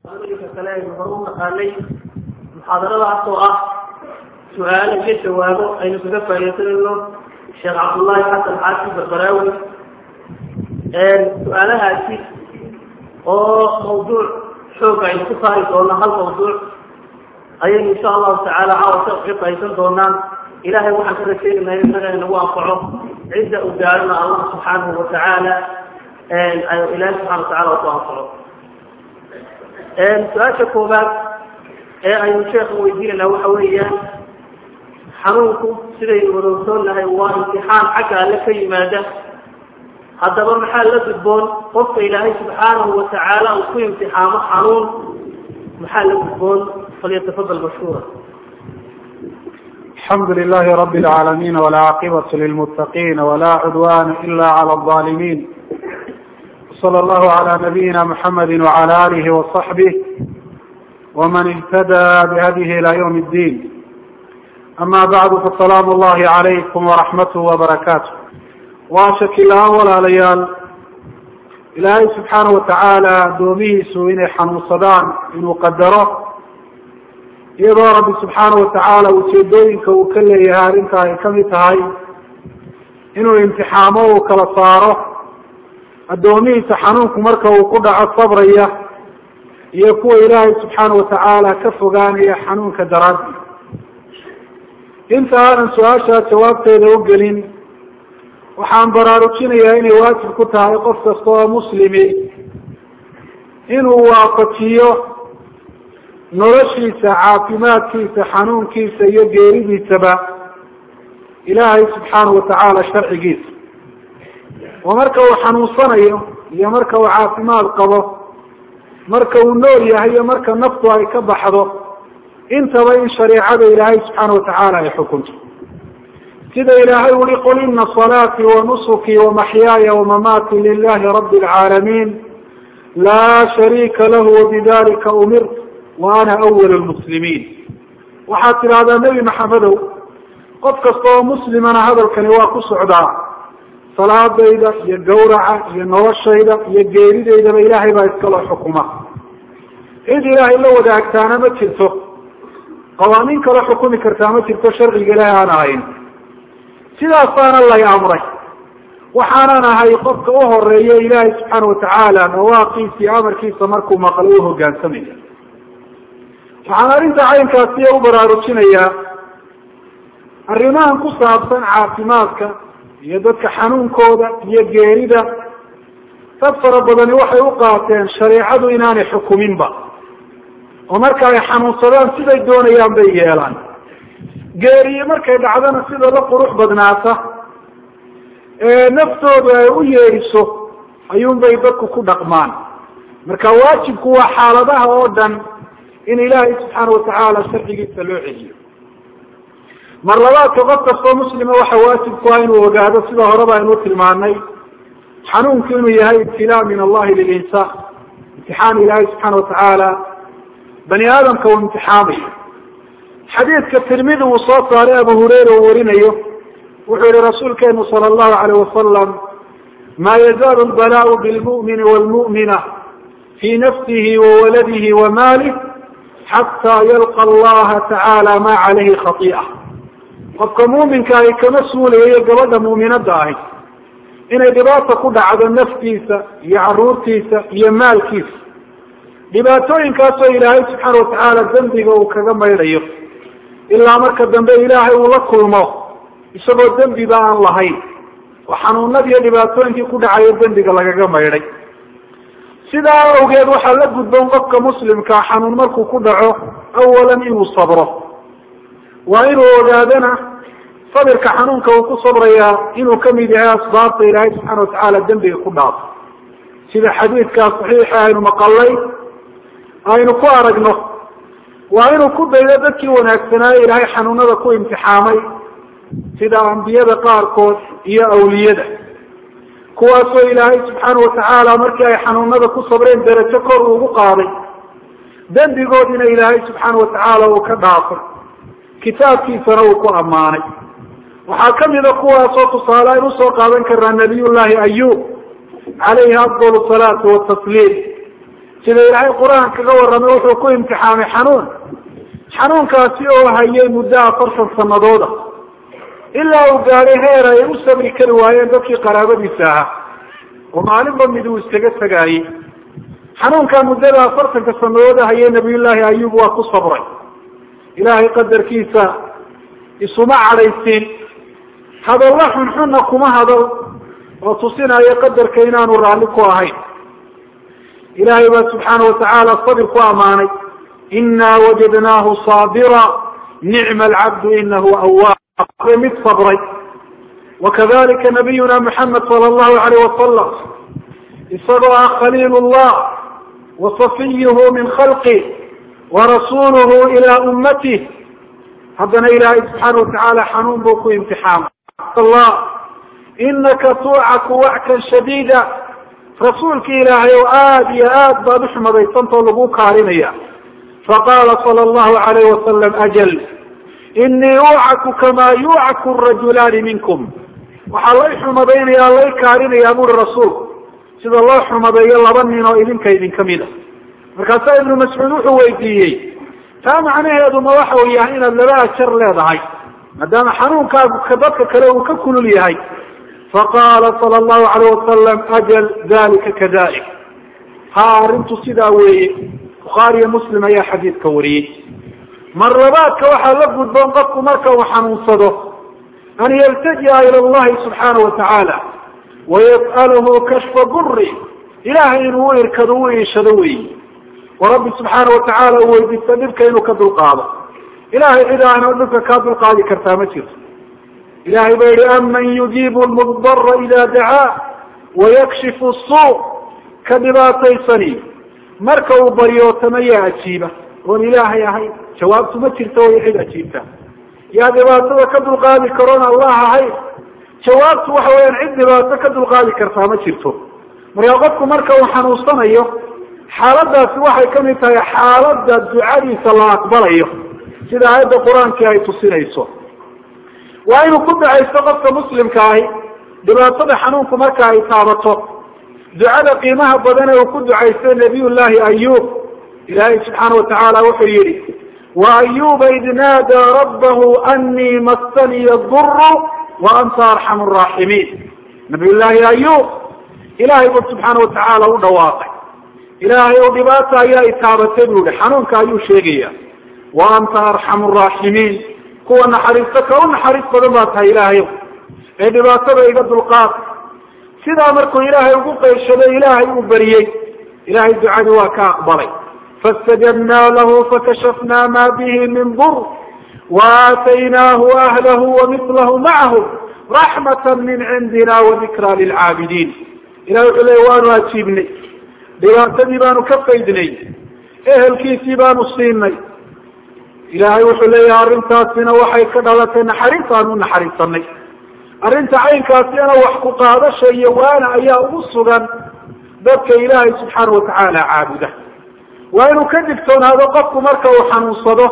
ka kale aynu hore u naqaanay muxaadaradaas oo ah su-aalo iyo jawaabo aynu kaga faaidaysanayno sheekh cabdullaahi xasan xaashi barbaraawi su-aalahaasi oo mawduuc xooga aynu ku saari doono hal mawduuc ayaynu insha allahu tacaala caawa ka xiqaysan doonaan ilahay waxaan ka rajaynaynaa in inaga inagu anfaco cidda u gaarana allah subxaanahu watacaala ilahay subxana watacala ku anfaco su-aasha koobaad ee aynu sheekha weydiinayna waxa weeyaan xanuunku sidaynu wadoogsoonnahay waa imtixaan xagga alle ka yimaada haddaba maxaa la gudboon qofka ilaahay subxaanahu watacaala uu ku imtixaamo xanuun maxaa la gudboon falyatafadal mashkuura الحمد لله رب العالمين والعاقبة للمتقين ولا عدوان إلا على الظالمين صلى الله على نبينا محمد وعلى آله وصحبه ومن اهتدى بهديه إلى يوم الدين أما بعد فالسلام الله عليكم ورحمته وبركاته واشك الأول ليال إلهي سبحانه وتعالى دوميه سوين حنو صدان إنه قدره iyadoo rabbi subxaana watacaala ujeedooyinka uu ka leeyahay arrinta ay kamid tahay inuu imtixaamo uu kala saaro addoomihiisa xanuunku marka uu ku dhaco sabraya iyo kuwa ilaahay subxaana watacaala ka fogaanaya xanuunka daraaddi inta aanan su-aashaa jawaabteeda u gelin waxaan baraarujinayaa inay waajib ku tahay qof kasta oo muslimi inuu waafajiyo noloshiisa caafimaadkiisa xanuunkiisa iyo geeridiisaba ilaahay subxaanahu watacaala sharcigiisa oo marka uu xanuunsanayo iyo marka uu caafimaad qabo marka uu nool yahay iyo marka naftu ay ka baxdo intaba in shareicada ilaahay subxaana watacaala ay xukunto sida ilaahay uri qul ina salaatii wanusukii wamaxyaaya wamamaati lilahi rabi lcaalamiin laa shariika lahu wabidalika umirt wa ana awal lmuslimiin waxaad tidhahdaa nebi maxamedow qof kasta oo muslimana hadalkani waa ku socdaa salaadayda iyo gawraca iyo noloshayda iyo geeridaydaba ilaahay baa iskaloo xukuma cid ilaahay la wadaagtaana ma jirto qawaaniin kale xukumi kartaa ma jirto sharciga ilaahay aan ahayn sidaasaana lay amray waxaanan ahay qofka u horeeya ilaahay subxaana watacaala nawaaqiisa iyo amarkiisa markuu maqlo u hogaansamaya waxaan arrinta caynkaasiya u baraarujinayaa arrimahan ku saabsan caafimaadka iyo dadka xanuunkooda iyo geerida dad fara badani waxay u qaateen shareicadu inaanay xukuminba oo marka ay xanuunsadaan siday doonayaan bay yeelaan geeriye markay dhacdana sida la qurux badnaata ee naftoodu ay u yeedhiso ayuunbay dadku ku dhaqmaan marka waajibku waa xaaladaha oo dhan in ilaahay subxaana watacaala sharcigiisa loo celiyo mar labaadka qof kastoo muslima waxa waajib ku ah inuu ogaado sida horeba aynu tilmaanay xanuunku inuu yahay ibtilaa min allahi lilinsaan imtixaan ilaahay subxaana watacaala bani aadamka uu imtixaamayo xadiidka tirmidi uu soo saaray abu hureyra uu warinayo wuxuu yihi rasuulkeenu sala allahu alayh wasalam ma yazaalu lbalaau bilmu'mini wlmu'mina fi nafsihi wawaladihi wamaalih xataa yalqa allaha tacaala ma calayhi khai'a qofka muuminka ahi kama suulayayo gabadha muuminadda ahi inay dhibaata ku dhacdo naftiisa iyo caruurtiisa iyo maalkiisa dhibaatooyinkaasoo ilaahay subxaana watacaala dembiga uu kaga maydhayo ilaa marka dambe ilaahay uu la kulmo isagoo dembiba aan lahayn oo xanuunadiiyo dhibaatooyinkii ku dhacayo dembiga lagaga maydhay sidaa awgeed waxaa la gudboon qofka muslimkaa xanuun markuu ku dhaco awalan inuu sabro waa inuu ogaadana sabirka xanuunka uu ku sabrayaa inuu kamid yahay asbaabta ilaahay subxaana watacaala dembiga ku dhaafo sida xadiidkaa saxiixa aynu maqalay aynu ku aragno waa inuu ku daydo dadkii wanaagsanaaye ilaahay xanuunada ku imtixaamay sida ambiyada qaarkood iyo awliyada kuwaasoo ilaahay subxaana watacaala markii ay xanuunada ku sabreen darajo kor uugu qaaday dembigoodina ilaahay subxaana watacaala uu ka dhaafay kitaabkiisana uu ku ammaanay waxaa kamida kuwaasoo tusaale aynu usoo qaadan karnaa nabiy llahi ayub calayhi afdal salaatu watasliim sida ilaahay qur-aan kaga warramay wuxuu ku imtixaamay xanuun xanuunkaasi oo hayay muddo afartan sanadooda ilaa uu gaadhay heer ay u sabri kari waayeen dadkii qaraabadiisa ahaa oo maalinba mid uu iskaga tegaayey xanuunkaa muddada afartanka sanadooda hayay nabiyullaahi ayub waa ku sabray ilaahay qadarkiisa isuma cadhaysiin hadalla xunxunna kuma hadal oo tusinaya qadarka inaanu raalli ku ahayn ilaahay baa subxaana watacaala sabir ku ammaanay inaa wajadnaahu saabira nicma alcabdu inahu awaab mid sabray wakadalika nabiyuna muxamed sala allahu alayh wasalam isagoo ah khaliil llah wasafiyuhu min khalqi warasuluhu ilaa ummatih haddana ilaahay subxaana watacaala xanuun buu ku imtixaamay allah inaka tuucaku wackan shadiida rasuulki ilaahay oo aada iyo aad baad uxumadaysantao lagu kaalinaya faqala sala allahu alayh wasalam ajal inii ucaku kamaa yucaku rajulaani minkum waxaa lay xumadaynaya lay kaalinaya buri rasuulku sida loo xumadeeyo laba nin oo idinka idinka mida markaasaa ibnu mascuud wuxuu weydiiyey taa macnaheedu ma waxa uu yahay inaad laba ajar leedahay maadaama xanuunkaagu ka dadka kale uu ka kulul yahay faqaala sala allahu alayh wasalam ajal dalika kadalik ha arrintu sidaa weeye bukhaariyo muslim ayaa xadiidka wariyey mar labaadka waxaa la gudboon qofku marka uu xanuunsado an yaltaji'a ila allahi subxaana watacaala wayas'alahu kashfa guri ilahay inuu u irkado u iishado weyi wa rabbi subxaana watacaala uu weydiisto dhibka inuu ka dulqaado ilahay cid aana dhibka kaa dulqaadi kartaa ma jirto ilahay ba yihi aman yujiibu lmudara ida dacaa wayakshifu suu ka dhibaataysani marka uu baryootama yaa ajiiba oon ilaahay ahayn jawaabtu ma jirto way cid ajiibta yaa dhibaatada ka dulqaadi karoon allah ahayn jawaabtu waxa weyaan cid dhibaato ka dulqaadi kartaa ma jirto markaa qofku marka uu xanuunsanayo xaaladaasi waxay kamid tahay xaalada ducadiisa la aqbalayo sida aayadda qur-aankii ay tusinayso waa inuu ku ducaysto qofka muslimka ahi dhibaatada xanuunku marka ay taabato ducada qiimaha badan ee uu ku ducaystay nabiy llahi ayub ilaahay subxaana watacaala wuxuu yihi wa ayuba id naadaa rabbahu anii massaniya duru wa anta arxamu raaximiin nabiy llaahi ayub ilahay buu subxaana watacaala u dhawaaqay ilaahay ou dhibaata ayaa itaabatay buu yihi xanuunka ayuu sheegaya wa anta arxamu raaximiin kuwa naxariisto ka u naxariis badan baa tahay ilaahayow ee dhibaatada iga dulqaad sidaa markuu ilaahay ugu qayshaday ilaahay uu beriyey ilahay ducadii waa ka aqbalay faاstajabnaa lahu fakashafnaa ma bihi min dur waaataynaahu ahlahu wamilahu macahu raxmata min cindina wadikra lilcaabidiin ilahay wuxuu leya waanu ajiibnay dhibaatadii baanu ka faydnay ehelkiisii baanu siinay ilaahay wuxuu leeyahay arrintaasina waxay ka dhalatay naxariis aan u naxariisanay arrinta caynkaasina wax ku qaadasha iyo waana ayaa ugu sugan dadka ilaahay subxaana watacaala caabuda waa inuu ka digtoonaado qofku marka uu xanuunsado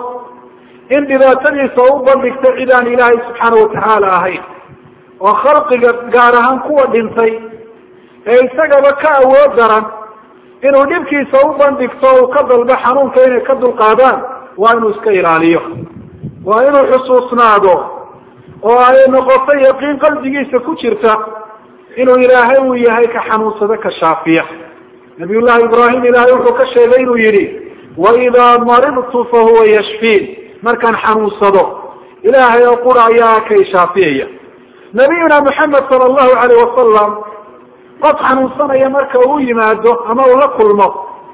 in dhibaatadiisa u bandhigto cid aan ilaahay subxaana watacaala ahayn oo khalqiga gaar ahaan kuwa dhintay ee isagaba ka awood daran inuu dhibkiisa u bandhigto uu ka dalbo xanuunka inay ka dulqaadaan waa inuu iska ilaaliyo waa inuu xusuusnaado oo ay noqoto yaqiin qalbigiisa ku jirta inuu ilaahay uu yahay ka xanuunsado ka shaafiya nabiy llahi ibraahim ilaahay wuxuu ka sheegay inuu yihi waidaa maridtu fahuwa yashfiin markaan xanuunsado ilaahay oo qura ayaa kay shaafiyaya nabiyuna maxamed sala allahu alayh wasalam qof xanuunsanaya marka uu yimaado ama uu la kulmo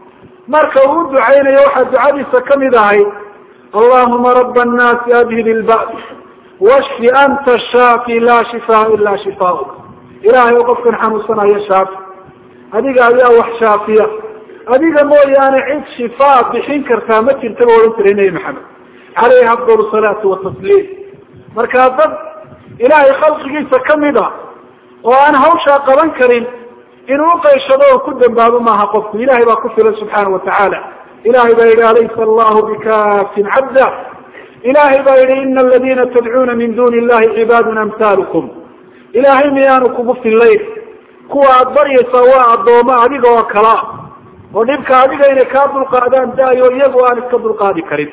marka uu u ducaynayo waxaa ducadiisa kamid ahay allahuma raba annaasi adhib ilba's washfi anta shaafi laa shifaa ila shifaauk ilaahay oo qofkan xanuunsanayo shaafi adiga ayaa wax shaafiya adiga mooyaane cid shifaa bixin kartaa ma jirta ba odhan jiray nebi maxamed caleyhi afdal salaatu watasliim markaa dad ilaahay khalqigiisa kamid a oo aan hawshaa qaban karin inuu uqayshado oo ku dambaabo maaha qofku ilahay baa ku filan subxaana watacaala ilahay baa yihi alaysa allahu bikafin cabda ilahay baa yihi ina aladina tadcuuna min duni illahi cibaadun amhaalukum ilahay miyaanu kugu fillayn kuwa aada baryaysaa waa addoomo adiga oo kalaa oo dhibka adiga inay kaa dulqaadaan daayo iyagu aan iska dulqaadi karin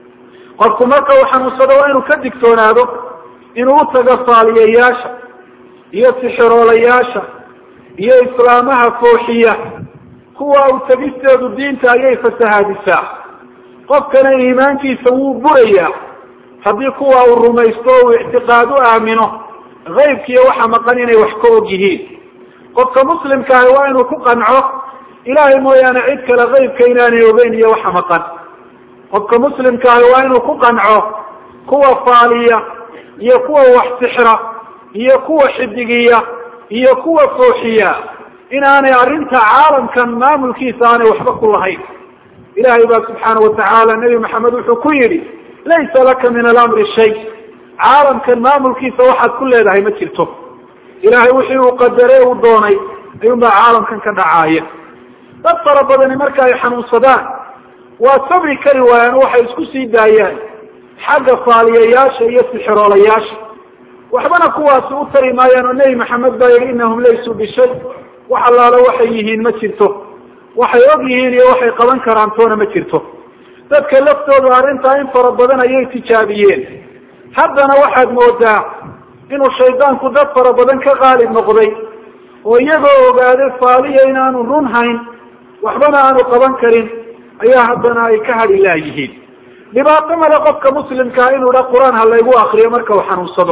qofku marka uu xanuunsado waa inuu ka digtoonaado inuu utago faaliyayaasha iyo sixiroolayaasha iyo islaamaha fooxiya kuwa u tegisteedu diinta ayay fasahaadisaa qofkana iimaankiisa wuu burayaa haddii kuwa uu rumaysto o uu ictiqaad u aamino kaybkiiyo waxa maqan inay wax ka og yihiin qofka muslimkaahi waa inuu ku qanco ilaahay mooyaane cid kale kaybka inaanay ogeyn iyo waxa maqan qofka muslimkaahi waa inuu ku qanco kuwa faaliya iyo kuwa wax sixra iyo kuwa xidigiya iyo kuwa fooxiya inaanay arrinta caalamkan maamulkiisa aanay waxba ku lahayn ilahay baa subxaana watacaala nebi maxamed wuxuu ku yidhi laysa laka min alamri shay caalamkan maamulkiisa waxaad ku leedahay ma jirto ilahay wixii uu qadare uu doonay ayuun baa caalamkan ka dhacaaya dad fara badani marka ay xanuunsadaan waa sabri kari waayaan oo waxay isku sii daayaan xagga faaliyayaasha iyo sixiroolayaasha waxbana kuwaasi u tari maayaan oo nebi maxamed baa yihi inahum laysuu bishay wax allaalo waxay yihiin ma jirto waxay og yihiin iyo waxay qaban karaan toona ma jirto dadka laftoodu arrintaa in fara badan ayay tijaabiyeen haddana waxaad moodaa inuu shaydaanku dad fara badan ka qaalib noqday oo iyagoo ogaaday faaliya inaanu run hayn waxbana aanu qaban karin ayaa haddana ay ka hadhi laayihiin dhibaato male qofka muslimkaa inuu idha qur-aan ha laygu akriyo marka uu xanuunsado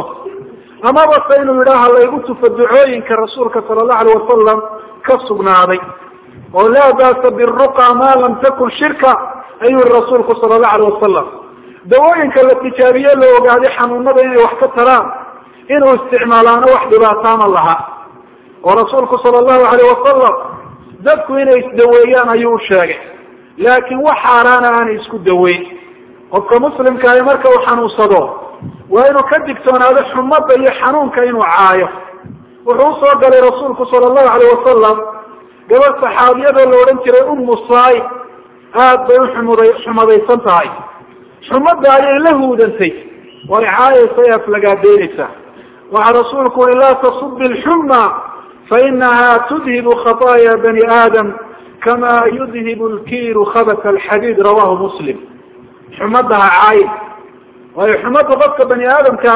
amaba se inuu yidha ha laygu tufo ducooyinka rasuulka sala allahu alayh wasalam ka sugnaaday oo laa baasa biruqa maa lam takun shirka ayuu yihi rasuulku sala allahu alayh wasalam dawooyinka la tijaabiye la ogaaday xanuunada inay wax ka taraan inuu isticmaalaano wax dhibaataama laha oo rasuulku sala allahu alayh wasalam dadku inay isdaweeyaan ayuu u sheegay laakiin wax xaaraana aanay isku daweyn qofka muslimkaahi marka uu xanuunsado waa inuu ka digtoonaado xumada iyo xanuunka inuu caayo wuxuu usoo galay rasuulku sala allahu alayh wasalam gabadh saxaabiyadoo la odhan jiray ummu saai aad bay uxumuday xumadaysan tahay xumadda ayay la huudantay way caayaysa ee aflagaadeynaysaa waxaa rasuulku ui laa tasubi lxuma fainaha tudhibu khaطaaya bani aadam kama yudhibu lkiiru khabat alxadiid rawahu muslim xumadda ha caayin waayo xumadda qofka bani aadamka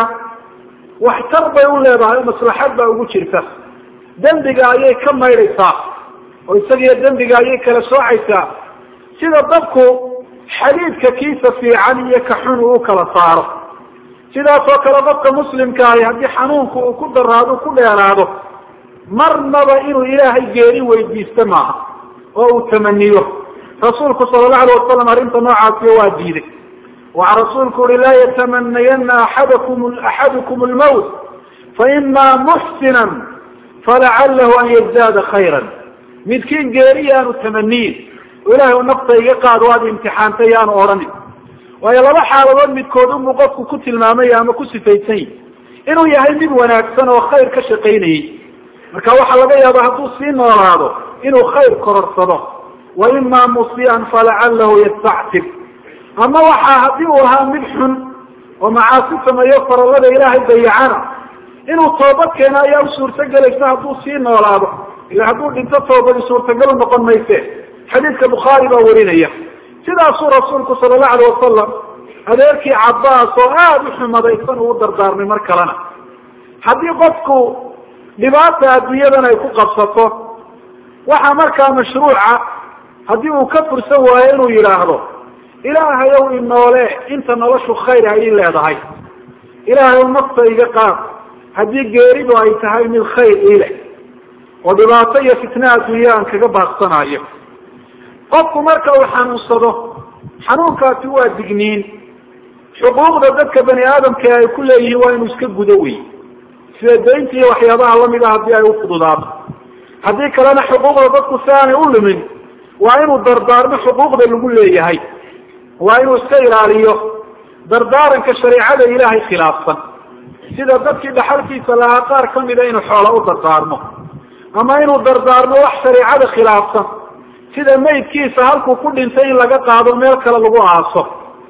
waxtar bay u leedahay maslaxad baa ugu jirta dembiga ayay ka maydhaysaa oo isagiyo dembiga ayay kala soocaysaa sida dadku xadiidka kiisa fiican iyo ka xun uu kala saaro sidaasoo kale qofka muslimkaahi haddii xanuunku uu ku daraado ku dheeraado marnaba inuu ilaahay geeri weydiisto maaha oo uu tamaniyo rasuulku sala allahu alayh wasalam arrinta noocaasiyo waa diiday waxa rasuulku uhi laa yatamanayana axadakum axadukum lmawt faima muxsinan falacalahu an yazdaada khayra midkiin geeri yaanu tamaniyin oo ilahay u nafta iga qaad waad imtixaantay yaanu odhanin waayo laba xaaladood midkood unbuu qofku ku tilmaamay ama ku sifaysan yihi inuu yahay mid wanaagsan oo khayr ka shaqaynayey marka waxaa laga yaaba hadduu sii noolaado inuu khayr kororsado wa ima musian falacalahu yastactib ama waxaa haddii uu ahaa mid xun oo macaasi sameeyo farallada ilaahay dayacana inuu toobad keeno ayaa u suurtagelaysa hadduu sii noolaado ila hadduu dhinto toobadi suurtagal noqon mayse xadiidka bukhaari baa warinaya sidaasuu rasuulku sala allahu alayh wasalam adeerkii cabaas oo aada u xumadaysan uu u dardaarmay mar kalena haddii qofku dhibaata adduunyadan ay ku qabsato waxaa markaa mashruuca haddii uu ka fursan waayo inuu yidhaahdo ilaahayow inoole inta noloshu khayr ay ii leedahay ilaahayow nafta iga qaad haddii geeridu ay tahay mid khayr ii leh oo dhibaato iyo fitna adduunya aan kaga baaqsanayo qofku marka uu xanuunsado xanuunkaasi waa digniin xuquuqda dadka bani aadamka ay ku leeyihiin waa inuu iska gudo wey sida daynta iyo waxyaabaha lamid a haddii ay ufududaato haddii kalena xuquuqda dadku si aanay u lumin waa inuu dardaarmo xuquuqda lagu leeyahay waa inuu iska ilaaliyo dardaaranka shareicada ilaahay khilaafsan sida dadkii dhaxalkiisa lahaa qaar kamida inuu xoola u dardaarmo ama inuu dardaarmo wax shareicada khilaafsan sida maydkiisa halkuu ku dhintay in laga qaado meel kale lagu aaso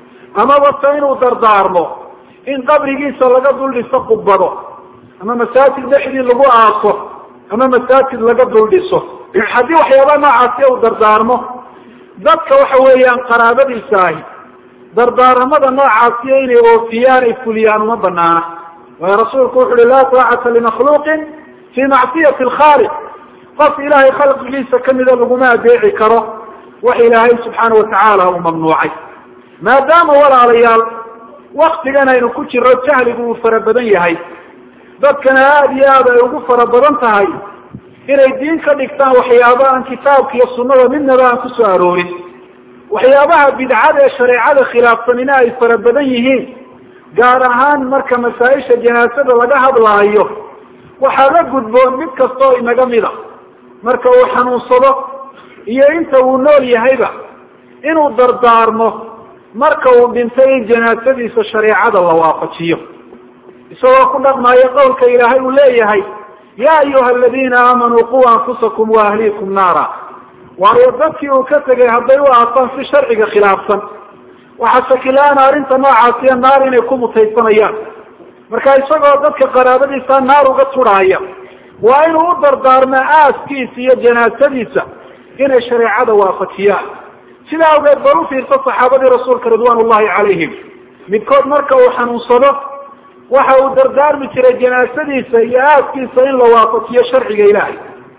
amaba se inuu dardaarmo in qabrigiisa laga dul dhiso qubado ama masaajid dhexdii lagu aaso ama masaajid laga dul dhiso haddii waxyaabaha noocaasi uu dardaarmo dadka waxa weeyaan qaraabadiisa ahi dardaaramada noocaasiyo inay oofiyaan ay fuliyaan uma banaana waayo rasuulku wuxu uhi laa taacata limakhluuqin fii macsiyati alkhaaliq qof ilaahay khalqigiisa kamida laguma adeeci karo wax ilaahay subxaana watacaala uu mamnuucay maadaama walaalayaal waktigan aynu ku jiro jahligu uu fara badan yahay dadkana aada iyo aad ay ugu fara badan tahay inay diin ka dhigtaan waxyaaba aan kitaabka iyo sunnada midnaba aan kusoo aroorin waxyaabaha bidcada ee shareecada khilaafsanina ay fara badan yihiin gaar ahaan marka masaa-isha janaasada laga hadlaayo waxaa la gudboon mid kastoo inaga mida marka uu xanuunsado iyo inta uu nool yahayba inuu dardaarmo marka uu dhintay in janaasadiisa shareecada la waafajiyo isagoo ku dhaqmaayo qowlka ilaahay uu leeyahay ya ayuha aladiina aamanuu quu anfusakum wa ahliikum naara waayo dadkii uu ka tegay hadday u aasaan si sharciga khilaafsan waxaa shakilaana arrinta noocaasiya naar inay ku mutaysanayaan marka isagoo dadka qaraabadiisa naar uga tudhaaya waa inuu u dardaarmaa aaskiisa iyo janaasadiisa inay shareecada waafajiyaan sidaa awgeed bal ufiirsa saxaabadii rasuulka ridwaan ullahi calayhim midkood marka uu xanuunsado waxa uu dardaarmi jiray janaasadiisa iyo aaskiisa in la waafajiyo sharciga ilaahay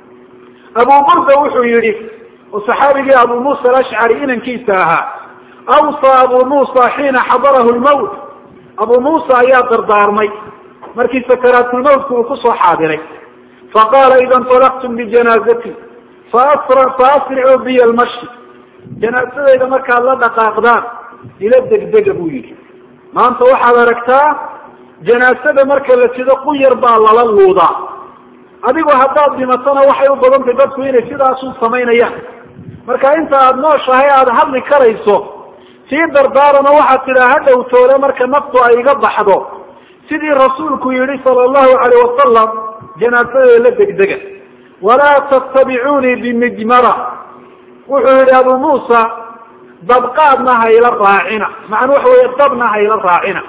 abu burda wuxuu yihi oo saxaabigii abu muusa alashcari inankiisa ahaa awsaa abu muusa xiina xadarahu lmawt abu muusa ayaa dardaarmay markii sakaraatulmawtka uu kusoo xaadiray faqaala ida inطalaqtum bijanaazati faasricuu biya lmashi janaasadayda markaad la dhaqaaqdaan ila degdega buu yihi maanta waxaad aragtaa janaasada marka la sido quyar baa lala luudaa adigu haddaad dhimatona waxay u badantay dadku inay sidaasu samaynayaan marka inta aada nooshahay aada hadli karayso sii dardaarano waxaad tidhaa ha dhowtoole marka naftu ay iga baxdo sidii rasuulku yihi sala allahu alayh wasalam janaasadada la degdega walaa tattabicuunii bimijmara wuxuu yihi abu muusa dabqaadna hayla raacina macnuu waxa weeye dabna hayla raacina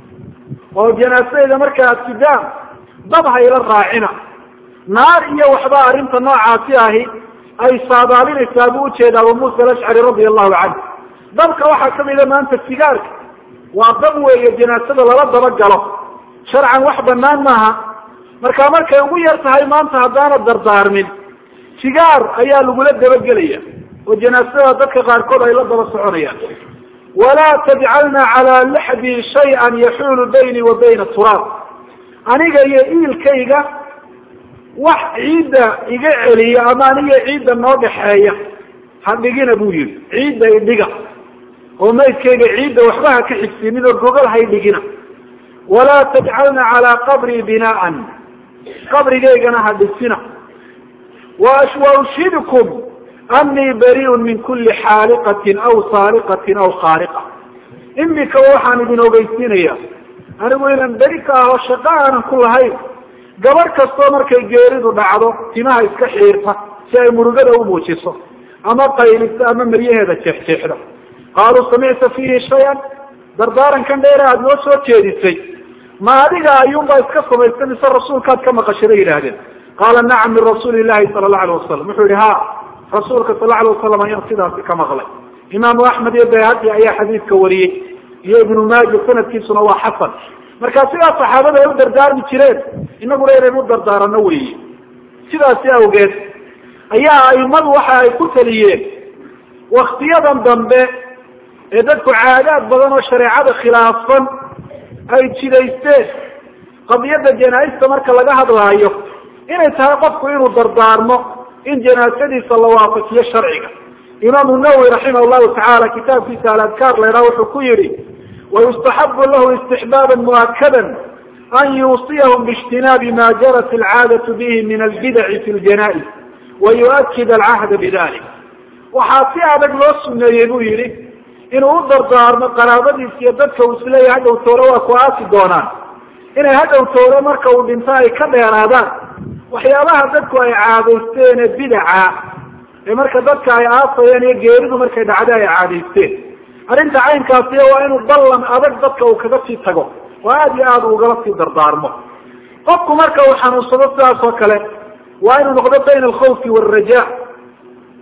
oo janaasadayda marka aad sidaan dab hayla raacina naar iyo waxba arrinta noocaasi ahi ay saadaalinaysaa buu ujeeda abu muusa alashcari radia allahu canhu dabka waxaa kamida maanta sigaarka waa dab weeye janaasada lala daba galo sharcan wax banaan maaha marka markay ugu yar tahay maanta haddaana dardaarmin sigaar ayaa lagula dabagelaya oo janaasada dadka qaarkood ay la daba soconayaan walaa tajcalna calaa laxdi shay-an yaxuulu bayni wa bayna turaab aniga iyo iilkayga wax ciidda iga celiya ama aniga ciidda noo dhaxeeya ha dhigina buu yihi ciidda idhiga oo maydkayga ciidda waxba ha ka xigsiinin oo gogol hay dhigina walaa tajcalna calaa qabrii binaaan qabrigaygana ha dhisina wa ushhidkum anii bariun min kuli xaaliqatin aw saariqatin aw khaariqa imika waxaan idin ogeysiinaya anigu inaan beri ka aho shaqo aanan ku lahayn gabadh kastoo markay geeridu dhacdo timaha iska xiirta si ay murugada u muujiso ama qaylisa ama maryaheeda jeexjeexda qaaluu samicta fiihi shay-an dardaarankan dheera aada noo soo jeedisay ma adiga ayuunbaa iska samaysta mise rasuulkaad ka maqashay bay yidhaahdeen qaala nacam min rasuuli llahi sala allahu alayh wasalam wuxuu yihi ha rasuulka sal alay wasalam ayaan sidaasi ka maqlay imaamu axmed iyo bayhaqi ayaa xadiidka wariyey iyo ibnu maaja sanadkiisuna waa xasan marka sidaas saxaabada ay u dardaarmi jireen inaguna inaynu u dardaarano weeye sidaasi awgeed ayaa aimadu waxa ay ku taliyeen waktiyadan dambe ee dadku caadaad badan oo shareecada khilaafsan ay jidaysteen qadiyadda janaa-ista marka laga hadlaayo inay tahay qofku inuu dardaarmo in janaasadiisa la waafajiyo sharciga imaamu nawowi raximah llahu tacaala kitaabkiisa aladkaar laydhaha wuxuu ku yihi wayustaxabu lahu istixbaaba muakada an yuusiyahum biijtinaabi ma jarat alcaadatu bihi min albidaci fi ljanais wa yuakid alcahda bidalik waxaa si adag loo suneeyey buu yihi inuu u dardaarmo qaraabadiisa iyo dadka uu isleeyahy hadhow toole waa ku aasi doonaan inay hadhow toole marka uu dhinto ay ka dheeraadaan waxyaabaha dadku ay caadaysteen ee bidaca ee marka dadka ay aasayeen iyo geeridu markay dhacda ay caadaysteen arrinta caynkaasi waa inuu ballan adag dadka uu kaga sii tago oo aada iyo aada ugala sii dardaarmo qofku marka uu xanuunsado sidaas oo kale waa inuu noqdo bayna alkhawfi waalraja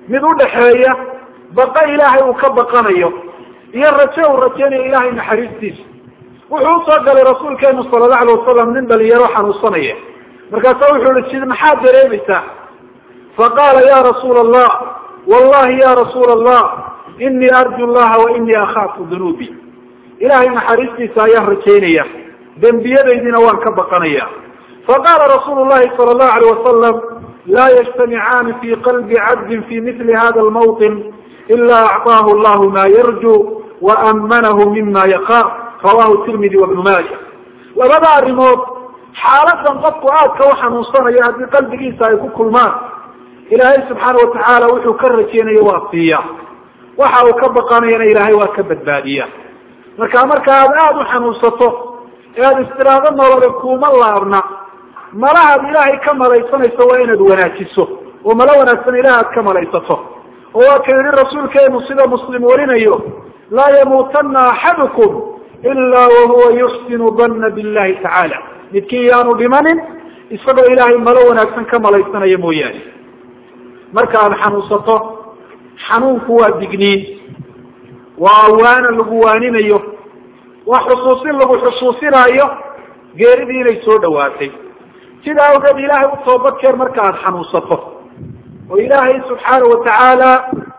mid udhaxeeya baqa ilaahay uu ka baqanayo iyo raje uu rajeynayo ilahay naxariistiisa wuxuu usoo galay rasuulkeenu sala allahu alay wasalam nin dhalinyaro xanuunsanaya markaasa wuxuu ihi sid maxaad dareemaysaa faqaala ya rasuula allah wallahi ya rasuula allah inii arju llaha wa inii akhaafu dunuubi ilahay naxariistiisa ayaan rajaynaya dembiyadaydiina waan ka baqanaya faqala rasuulu llahi sala allahu alayh wasalam laa yajtamicaani fi qalbi cabdin fi mili hada lmawطin ila acطaahu llahu ma yarju waamanahu mima yaqaaf rawahu tirmidi wabnu maaja labada arrimood xaaladan qofku aadka u xanuunsanayo haddii qalbigiisa ay ku kulmaan ilaahay subxaana watacaala wuxuu ka rajeynayo waa siiya waxa uu ka baqanayana ilaahay waa ka badbaadiya marka marka aad aada u xanuunsato ee aada istiraado nolole kuuma laabna malahaad ilaahay ka malaysanayso waa inaad wanaajiso oo malo wanaagsan ilaah aad ka malaysato oo waa ka yihi rasuulkeenu sida muslim warinayo laa yamuutana axadukum ila wahuwa yuxsinu danna billahi tacaala midkii yaanu dhimanin isagoo ilaahay malo wanaagsan ka malaysanaya mooyaane marka aada xanuunsato xanuunku waa digniin waa awaana lagu waaninayo waa xusuusin lagu xusuusinaayo geeridii inay soo dhawaatay sida awgeed ilaahay u toobadkeer marka aada xanuunsato oo ilaahay subxaana watacaala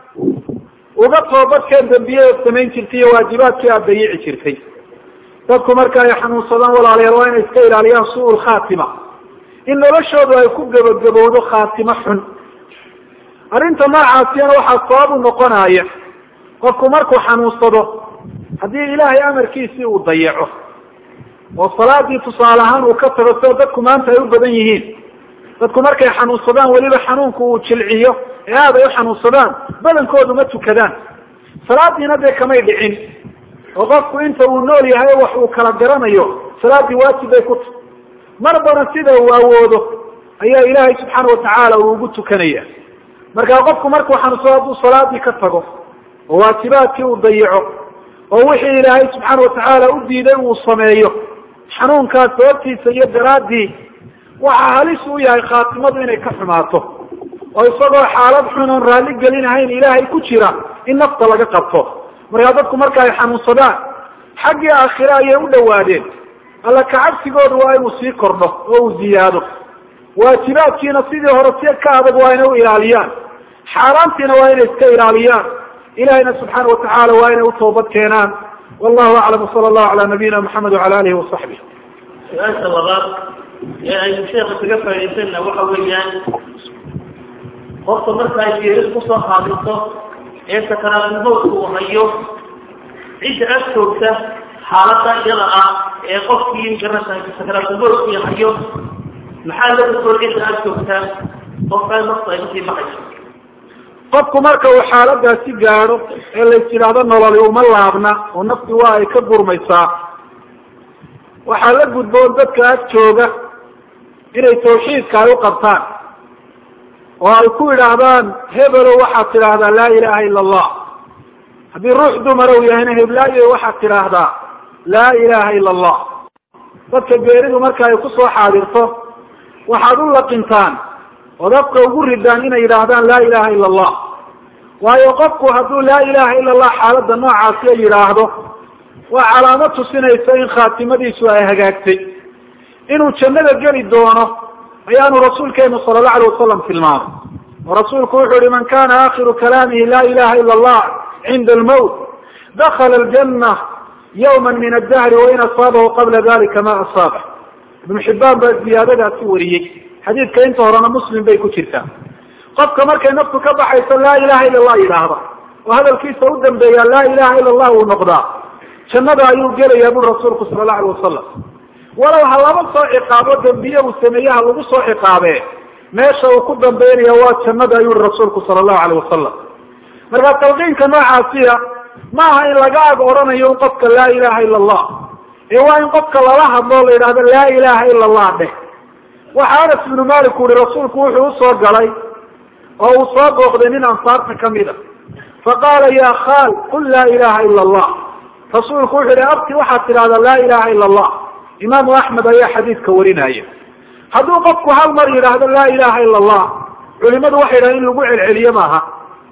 uga toobadkeen dambiyadeed samayn jirtay iyo waajibaadkii aada dayici jirtay dadku marka ay xanuunsadaan walaalayaal waa inay iska ilaaliyaan su-ul khaatima in noloshoodu ay ku gabagabowdo khaatimo xun arrinta noocaasiyana waxaa sabab u noqonaya qofku markuu xanuunsado haddii ilaahay amarkiisii uu dayaco oo salaadii tusaale ahaan uu ka tago sida dadku maanta ay u badan yihiin dadku markay xanuunsadaan weliba xanuunku uu jilciyo ee aad ay u xanuunsadaan badankoodu ma tukadaan salaadiina dee kamay dhicin oo qofku inta uu nool yahay wax uu kala garanayo salaadii waajib bay ku tahy marbana sida uu awoodo ayaa ilaahay subxaana watacaala uu ugu tukanaya marka qofku markuu xanuunsado hadduu salaadii ka tago oo waajibaadkii uu dayico oo wixii ilaahay subxaana watacaala u diiday uu sameeyo xanuunkaas sababtiisa iyo daraaddii waxaa halis u yahay khaatimadu inay ka xumaato oo isagoo xaalad xun oon raalli gelinahayn ilaahay ku jira in nafta laga qabto markaa dadku marka ay xanuunsadaan xaggii aakhire ayay u dhawaadeen alla kacabsigooda waa inuu sii kordho oo uu ziyaado waajibaadkiina sidii hore si ka adag waa inay u ilaaliyaan xaaraantiina waa inay iska ilaaliyaan ilahayna subxaana watacaala waa inay u toobad keenaan wallahu aclam wsala allahu cala nabiyina maxamed wacala alihi wasaxbih su-aasha labaad ee aynu sheeka kaga faaidaysanna waxa weeyaan qofka marka ay geerid kusoo haadiso ee sakaraatulmowtka uu hayo cidda ag joogta xaalada iyada ah ee qofkii garata sakaraatulmowtkii hayo maxaa la gudboon cidda ag joogta qofkaa nafta ay usii baxayso qofku marka uu xaaladaasi gaadho ee lays yidhaahdo nololi uma laabna oo nafti waa ay ka gurmaysaa waxaa la gudboon dadka ag jooga inay tawxiidka ay u qabtaan oo ay ku yidhaahdaan hebelo waxaad tidhaahdaa laa ilaha ila allah haddii ruux dumara uu yahayna heblaayo waxaad tidhaahdaa laa ilaha ila allah dadka geeridu marka ay kusoo xaadirto waxaad u laqintaan ood afka ugu ridaan inay yidhaahdaan laa ilaha ila allah waayo qofku hadduu laa ilaha ila allah xaaladda noocaasiya yidhaahdo waa calaamo tusinaysa in khaatimadiisu ay hagaagtay inuu jannada geli doono ayaanu rasuulkeenu sala allahu alay wasalam tilmaamay oo rasuulku wuxuu yihi man kana akhiru kalaamihi la ilaha ila allah cinda almowt dakala aljanna yawma min addahri wain asaabahu qabla dalika ma asaaba ibnu xibbaan baa ziyaadadaasi wariyey xadiidka inta horena muslim bay ku jirtaa qofka markay naftu ka baxayso laa ilaha ila allah yidhaahda oo hadalkiisa u dambeeya laa ilaha ila allah uu noqdaa jannada ayuu gelayaa buri rasuulku sala allahu alay wasalam walow ha laba soo ciqaabo dambiye uu sameeyaha lagu soo ciqaabee meesha uu ku dambaynaya waa jannada ayuu yihi rasuulku sala allahu alayh wasalam marka talqiinka noocaasiya maaha in laga ag odhanayo in qofka laa ilaha ila allah ee waa in qofka lala hadlo la yidhahdo laa ilaha ila allah dheh waxa anas ibnu malik u yihi rasuulku wuxuu usoo galay oo uu soo booqday nin ansaarta kamid a faqaala ya khal qul laa ilaha ila allah rasuulku wuxuu yihi abti waxaad tidhahdaa laa ilaha ila allah imaamu axmed ayaa xadiidka warinaya hadduu qofku hal mar yidhaahdo laa ilaha ila allah culimadu waxay yidhahdeen in lagu celceliyo maaha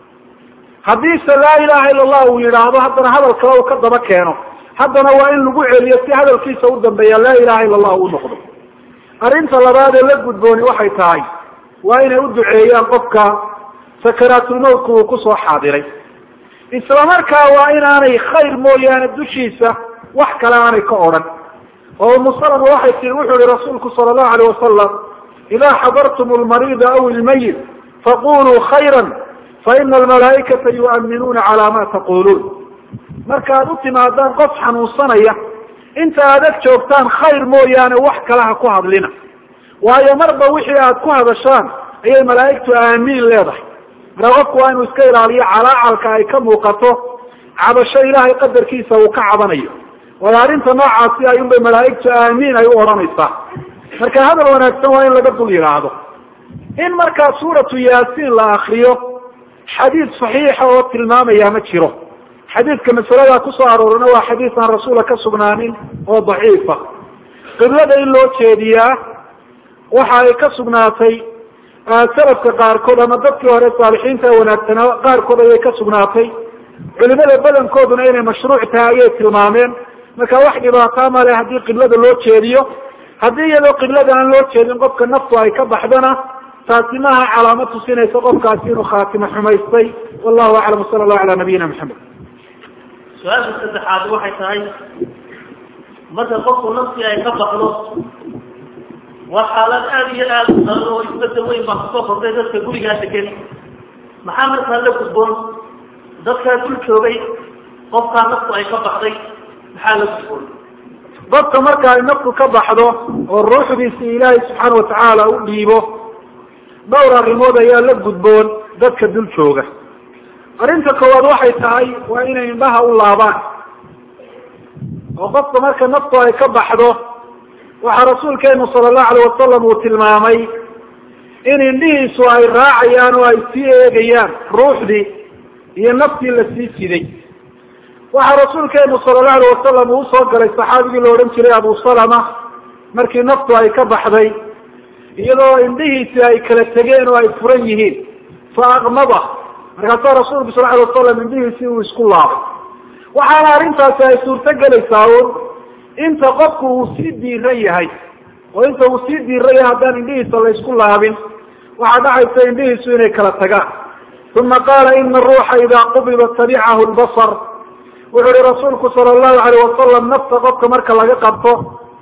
haddiise laa ilaha ila allah uu yidhaahdo haddana hadal kale uu ka daba keeno haddana waa in lagu celiyo si hadalkiisa u dambeeya laa ilaha ila allah uu noqdo arrinta labaad ee la gudbooni waxay tahay waa inay u duceeyaan qofka sakaraatulmawtka uu kusoo xaadiray isla markaa waa inaanay khayr mooyaane dushiisa wax kale aanay ka odhan oo umu salama waxay tii wuxuu yihi rasuulku sala allahu alayh wasalam idaa xadartum lmariida aw ilmayit faquluu khayra faina almalaaikata yu'minuuna calaa ma taquluun markaad u timaadaan qof xanuunsanaya inta aad ag joogtaan khayr mooyaane wax kale ha ku hadlina waayo marba wixii aad ku hadashaan ayay malaa'igtu aamiin leedahay markaa qofku waa inuu iska ilaaliyo calaacalka ay ka muuqato cabasho ilaahay qadarkiisa uu ka cabanayo waayo arrinta noocaasi ayuunbay malaa'igtu aamiin ay u odhanaysaa marka hadal wanaagsan waa in laga dul yidhaahdo in markaa suuratu yaasiin la akriyo xadiid saxiixa oo tilmaamaya ma jiro xadiidka masaladaa kusoo aroorina waa xadiis aan rasuula ka sugnaanin oo daciifa qiblada in loo jeediyaa waxa ay ka sugnaatay salafka qaarkood ama dadkii hore saalixiinta wanaagsanaa qaarkood ayay ka sugnaatay culimada badankooduna inay mashruuc tahay ayay tilmaameen marka wax dhibaataa male haddii qiblada loo jeediyo haddii iyadoo qiblada aan loo jeedin qofka naftu ay ka baxdana taasi maaha calaamad tusinaysa qofkaasi inuu khaatimo xumaystay wallahu aclam sala allahu ala nabiyina maxamed su-aasha saddexaad waxay tahay marka qofku naftii ay ka baxdo waa xaalad aada iyo aada u daran oo isbedel weyn baa kusoo kordhay dadka gurigaa degan maxaa markaa la gudboon dadkaa dul joogay qofkaa naftu ay ka baxday maxaa la gudboon dadka marka ay naftu ka baxdo oo ruuxdiisi ilaahay subxaana watacaala u dhiibo dhowr arrimood ayaa la gudboon dadka dul jooga arrinta koowaad waxay tahay waa inay indhaha u laabaan oo qofka marka naftu ay ka baxdo waxaa rasuulkeenu sala allahu alayh wasalam uu tilmaamay in indhihiisu ay raacayaan oo ay sii eegayaan ruuxdii iyo naftii la sii siday waxaa rasuulkeenu sala allahu alayh wasalam uu usoo galay saxaabigii la odhan jiray abu salama markii naftu ay ka baxday iyadoo indhihiisi ay kala tegeen oo ay furan yihiin fa aqmada markaasaa rasuulku sal alay wasalam indhihiisii uu isku laabay waxaana arrintaasi ay suurto gelaysaa un inta qofku uu sii diiran yahay oo inta uu sii diiran yahay haddaan indhihiisa la isku laabin waxaa dhacaysa indhihiisu inay kala tagaan uma qaala ina aruuxa idaa qubiba tabicahu lbasar wuxuu ihi rasuulku sala allahu alayh wasalam nafta qofka marka laga qabto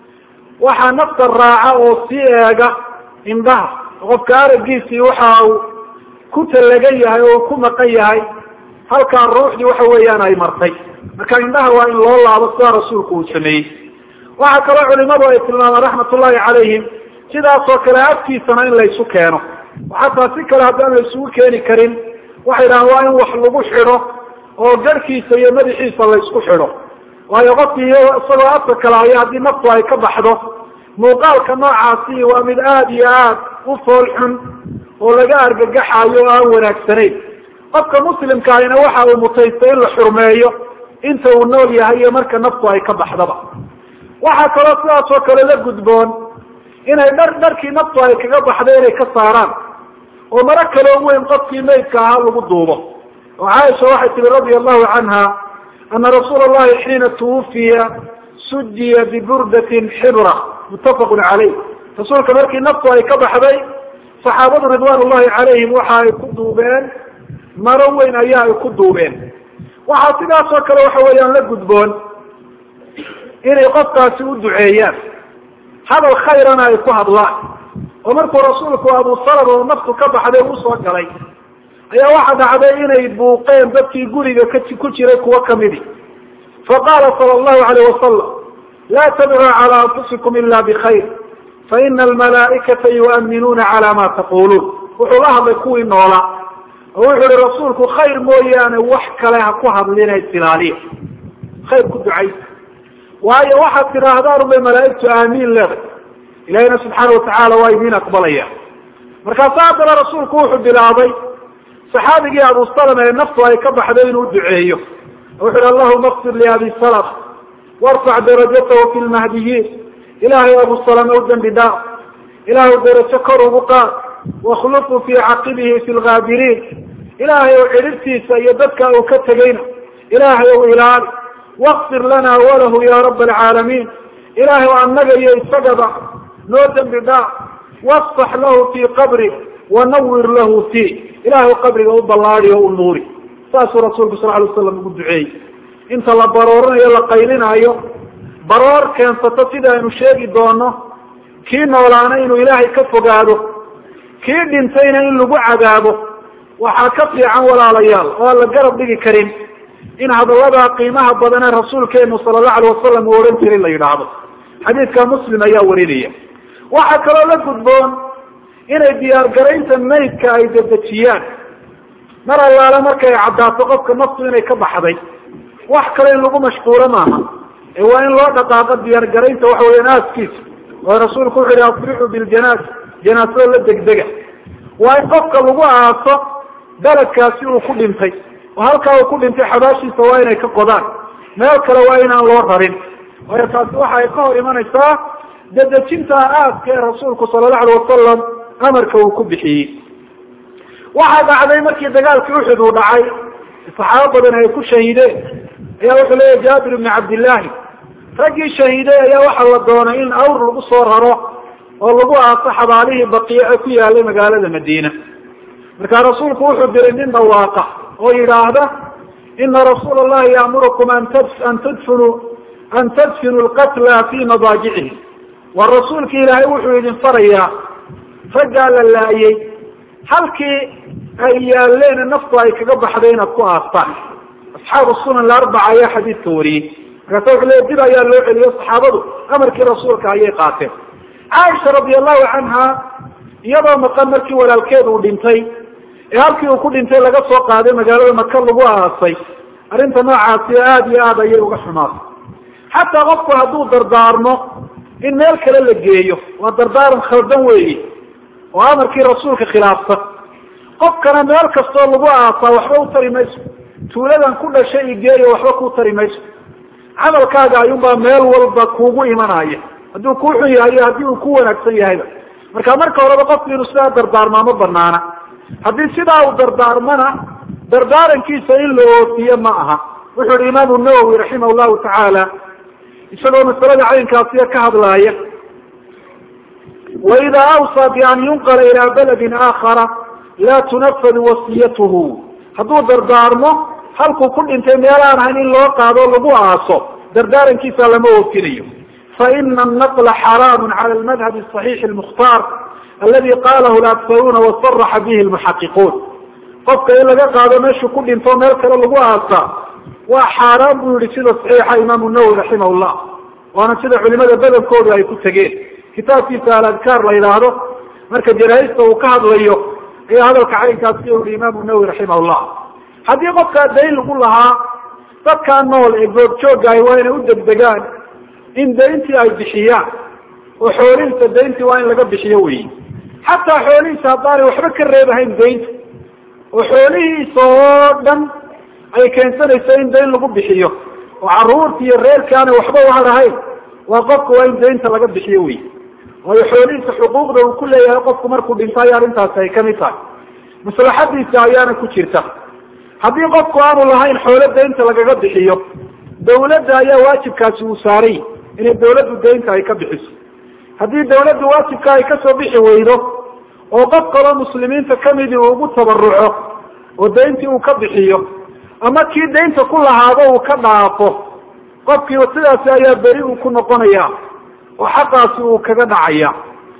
waxaa nafta raaca oo sii eega indhaha qofka araggiisii waxa uu ku tallagan yahay oo ku maqan yahay halkaa ruuxdii waxa weeyaan ay martay marka indhaha waa in loo laabo sidaa rasuulku uu sameeyey waxaa kaloo culimadu ay tilmaamaan raxmatullahi calayhim sidaasoo kale afkiisana in laysu keeno xataa si kale haddaan la isugu keeni karin waxay dhahaan waa in wax lagu xidho oo garhkiisa iyo madaxiisa laysku xidho waayo qofkii isagoo afka kale haya haddii naftu ay ka baxdo muuqaalka noocaasi waa mid aada iyo aad u fool xun oo laga argagaxayo oo aan wanaagsanayn qofka muslimka ahina waxa uu mutaystay in la xurmeeyo inta uu nool yahay iyo marka naftu ay ka baxdaba waxaa kaloo sidaas oo kale la gudboon inay dhar dharkii naftu ay kaga baxday inay ka saaraan oo maro kaloo weyn qofkii maydka ahaa lagu duubo oo caaisha waxay tihi radia allahu canha ana rasuula allahi xiina tuwufiya sujiya biburdatin xibra muttafaqun caleyh rasuulka markii naftu ay ka baxday saxaabadu ridwaan ullahi calayhim waxa ay ku duubeen maro weyn ayaa ay ku duubeen waxaa sidaas oo kale waxa weeyaan la gudboon inay qofkaasi u duceeyaan hadal khayrana ay ku hadlaan oo markuu rasuulku abu salama oo naftu ka baxday usoo galay ayaa waxa dhacday inay buuqeen dadkii guriga ku jiray kuwo kamidi faqaala sala allahu alayh wasalam laa tadcuu cala anfusikum ila bkhayr faina almalaaikata yu'minuuna cala ma taquluun wuxuu la hadlay kuwii noolaa oo wuxuu ihi rasuulku khayr mooyaane wax kale ha ku hadlina isilaaliya khayr ku ducaysa waayo waxaad tidhaahdaan ubay malaaigtu aamiin leeday ilahina subxaana watacaala waa idiin aqbalaya markaasa haddana rasuulku wuxuu bilaabay saxaabigii abu salama ee naftu ay ka baxday inuu duceeyo wuxu uhi allahuma qfir liabi salama warfac darajatahu fi lmahdiyiin ilaahay abu salama u dembi dhaaf ilaahu darajo kor ugu qaad wakhlufu fii caqibihi fi lgaabiriin ilaahay ow cidhirtiisa iyo dadka uu ka tegayna ilaahay ow ilaali wakfir lana walahu ya raba alcaalamiin ilaahay o annaga iyo isagaba noo dembi dhaaf wasfax lahu fii qabri wanawir lahu fii ilahay qabriga u ballaadi o u nuuri saasuu rasuulku sal alay slam ugu duceeyey inta la baroorinayo la qaylinaayo baroor keensato sida aynu sheegi doono kii noolaana inuu ilaahay ka fogaado kii dhintayna in lagu cadaabo waxaa ka fiican walaalayaal oo aan la garab dhigi karin in hadalladaa qiimaha badan ee rasuulkeenu sala allahu alay wasalam uu odhan jiray la yidhaahdo xadiidka muslim ayaa warinaya waxaa kaloo la gudboon inay diyaargaraynta maydka ay dedejiyaan mar allaale markay caddaato qofka naftu inay ka baxday wax kale in lagu mashquulo maaha ee waa in loo dhaqaaqo diyaargaraynta waxa weeyaan aaskiisa oo rasuulku wuxu yihi afrixu biljanaas janaasada la degdega waa in qofka lagu aaso beledkaasi uu ku dhintay oo halkaa uu ku dhintay xabaashiisa waa inay ka qodaan meel kale waa inaan loo rarin waayo taasi waxa ay ka hor imanaysaa dedejinta aaska ee rasuulku sala allahu alay wasalam amarka uu ku bixiyey waxaa dhacday markii dagaalkii uxud uu dhacay saxaabo badan ay ku shahiideen ayaa wuxuu leeyahy jaabir ibni cabdillaahi raggii shahiiday ayaa waxaa la doonay in awr lagu soo raro oo lagu aaso xabaalihii baqiya ee ku yaalay magaalada madiina markaa rasuulku wuxuu diray nin dhawaaqa oo yidhaahda ina rasuula allahi yaamurukum an an tadfinu an tadfinu lqatla fi madaajicihi waa rasuulki ilaahay wuxuu idin farayaa raggaa la laayay halkii ay yaaleen naftu ay kaga baxday inaad ku aastaan asxaabu sunan alarbaca ayaa xadiidka wariyey markaasa wuxuu leey dib ayaa loo celiyo saxaabadu amarkii rasuulka ayay qaateen caaisha radi allahu canha iyadoo maqan markii walaalkeed uu dhintay ee halkii uu ku dhintay laga soo qaaday magaalada maka lagu aasay arrinta noocaasi aada iyo aada ayay uga xumaatay xataa qofku hadduu dardaarmo in meel kale la geeyo waa dardaaran khaldan weeye oo amarkii rasuulka khilaafsan qofkana meel kastoo lagu aasaa waxba u tari mayso tuuladan ku dhashay i geeyo waxba kuu tari mayso camalkaaga ayuunbaa meel walba kuugu imanaya hadduu kuu xun yahay iyo haddii uu ku wanaagsan yahayba marka marka horeba qofku inuu sidaa dardaarmaa ma banaana haddii sidaa uu dardaarmana dardaarankiisa in la oofiye ma aha wuxuu yihi imaamu nawowi raximah llahu tacaala isagoo masalada caynkaasiya ka hadlaaya waida awsaa bian yunqala ilaa baladin aakhara laa tunafadu wasiyatuhu hadduu dardaarmo halkuu ku dhintay meelaan ahayn in loo qaado lagu aaso dardaarankiisa lama oofinayo faina anaqla xaraamu cala almadhabi asaxiixi almukhtaar aladi qalahu laktaruuna wasaraxa bihi lmuxaqiquun qofka in laga qaado meeshuu ku dhinto meel kale lagu aasaa waa xaaraan buu yihi sida saxiixa imaamu nawowi raximah llah waana sida culimada badankoodu ay ku tegeen kitaabkiisa aladkaar la yidhaahdo marka janaahista uu ka hadlayo ayaa hadalka caynkaasi u yihi imaamu nawowi raximah llah haddii qofkaa dayn lagu lahaa dadkaa nool ee goobjoogahay waa inay u degdegaan in dayntii ay bixiyaan oo xoolihiisa dayntii waa in laga bixiyo weyi xataa xoolihiisa haddaanay waxba ka reebahayn daynta oo xoolihiisa oo dhan ay keensanayso in dayn lagu bixiyo oo caruurta iyo reerka aanay waxba uhadhahayn waa qofka waa in daynta laga bixiyo wey waayo xoolihiisa xuquuqda uu ku leeyahay qofku markuu dhinto ay arrintaasi ay kamid tahay maslaxadiisa ayaana ku jirta haddii qofku aanu lahayn xoolo daynta lagaga bixiyo dawladda ayaa waajibkaasi uu saaray inay dawladdu daynta ay ka bixiso haddii dawladdu waajibka ay kasoo bixi weydo oo qof kaloo muslimiinta kamidii uu ugu tabaruco oo dayntii uu ka bixiyo ama kii daynta ku lahaado uu ka dhaafo qofkii sidaasi ayaa beri uu ku noqonaya oo xaqaasi uu kaga dhacaya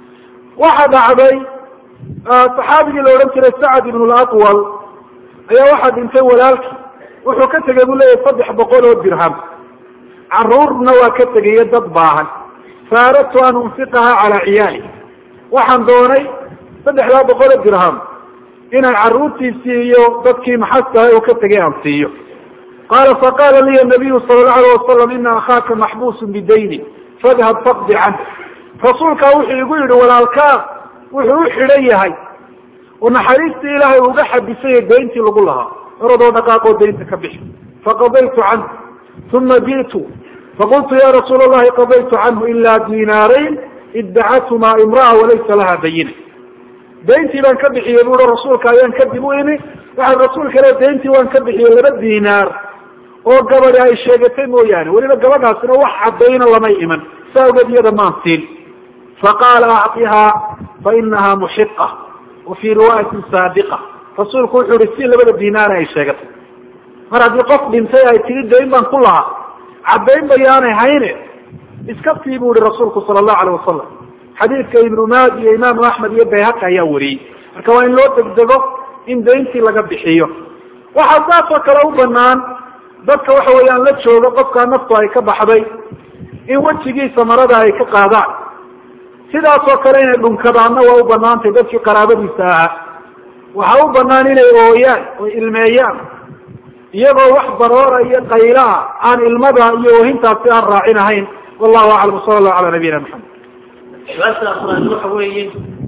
waxa dhacday saxaabigii la odhan jiray sacad ibn laqwal ayaa waxaa dhintay walaalkii wuxuu ka tegay buu leeyahy saddex boqol oo dirham caruurna waa ka tegayo dad baahan fa aradtu an unfiqaha calaa ciyaali waxaan doonay saddexdaa boqol oo dirham inaan caruurtiisii iyo dadkii maxastahay uu ka tegay aan siiyo qaala faqaala liya nabiyu sala allahu alayh wasalam ina akhaaka maxbuusun bidayni fadhab faqdi canh rasuulkaa wuxuu igu yidhi walaalkaa wuxuu u xidhan yahay oo naxariistii ilaahay uga xabisay dayntii lagu lahaa oradoo dhaqaaqoo daynta ka bixi faqadaytu canhu uma ji'tu faqultu ya rasuula allahi qadaytu canhu ila dinaarayn iddacathumaa imra'a walaysa laha bayina dayntii baan ka bixiyey buui rasuulka ayaan kadib u imi waxaa rasuulka le dayntii waan ka bixiyey laba dinaar oo gabadi ay sheegatay mooyaane weliba gabadhaasina wax caddayna lamay iman saa awgeed iyada maan siin faqaala acطihaa fainaha muxiqa wa fii riwaayatin saadiqa rasuulku wuxuu ihi si labada dinaar ay sheegatay mar haddii qof dhintay ay tiri dayn baan ku lahaa caddayn bayaanay hayne iska tii bu ihi rasuulku sala allahu alayh wasalam xadiidka ibnu maad iyo imaamu axmed iyo bayhaqi ayaa wariyey marka waa in loo degdego in dayntii laga bixiyo waxaa saasoo kale u banaan dadka waxa weeyaan la jooga qofkaa naftu ay ka baxday in wejigiisa marada ay ka qaadaan sidaasoo kale inay dhunkadaanna waa u banaantay dadkii qaraabadiisa ahaa waxaa u banaan inay ooyaan oo ilmeeyaan iyagoo wax baroora iyo qaylaah aan ilmada iyo oohintaasi aan raacin ahayn wallahu aclam sala allahu cala nabiyina maxamed su-aasha afraad waxa weeye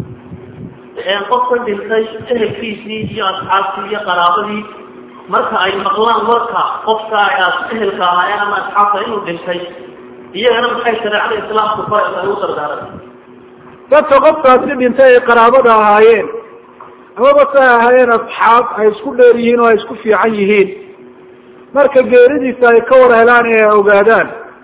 qofka dhintay ehelkiisii iyo asxaabtii iyo qaraabadii marka ay maqlaan warka qofka aas ehelka ahaayeen ama asxaabta inuu dhintay iyagana maxay shareecada islaamku faraysa ay u dardaaran dadka qofkaasi dhintay ay qaraabada ahaayeen amaba se ay ahaayeen asxaab ay isku dheer yihiin oo ay isku fiican yihiin marka geeridiisa ay ka war helaan ee ay ogaadaan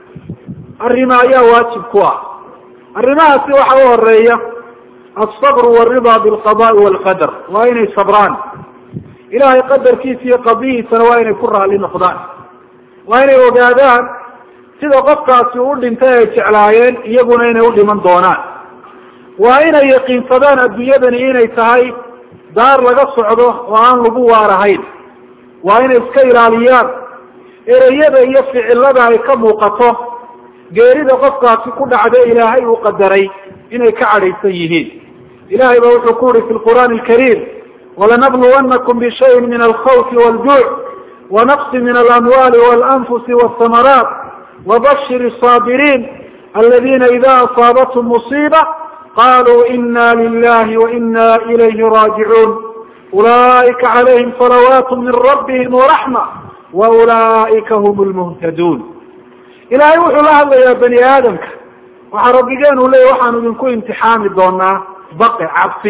arrima ayaa waajib ku ah arrimahaasi waxa u horeeya alsabru waridaa bilqadaai walqadar waa inay sabraan ilahay qadarkiisa iyo qadihiisana waa inay ku raali noqdaan waa inay ogaadaan sida qofkaasi u dhintay ay jeclaayeen iyaguna inay u dhiman doonaan waa inay yaqiinsadaan adduunyadani inay tahay daar laga socdo oo aan lagu waarahayn waa inay iska ilaaliyaan ereyada iyo ficilada ay ka muuqato geerida qofkaasi ku dhacda ilaahay uu qadaray inay ka cadhaysan yihiin ilahay ba wuxuu ku yihi fi lqur'aani alkariim walanabluwannakum bishayin min alkhawfi waljuuc wanaqsi min alamwali walanfusi walsamaraat wabashir الصاabiriin aladina ida asaabathum musiiba qaluu ina lilahi waina ilayhi raajicuun ulaئika calayhim salawaat min rabbihim waraxma waulaئika hm lmuhtaduun ilahay wuxuu la hadlayaa bani aadamka waxaa rabbigeen u leeyay waxaanu idinku imtixaami doonaa baqe cabsi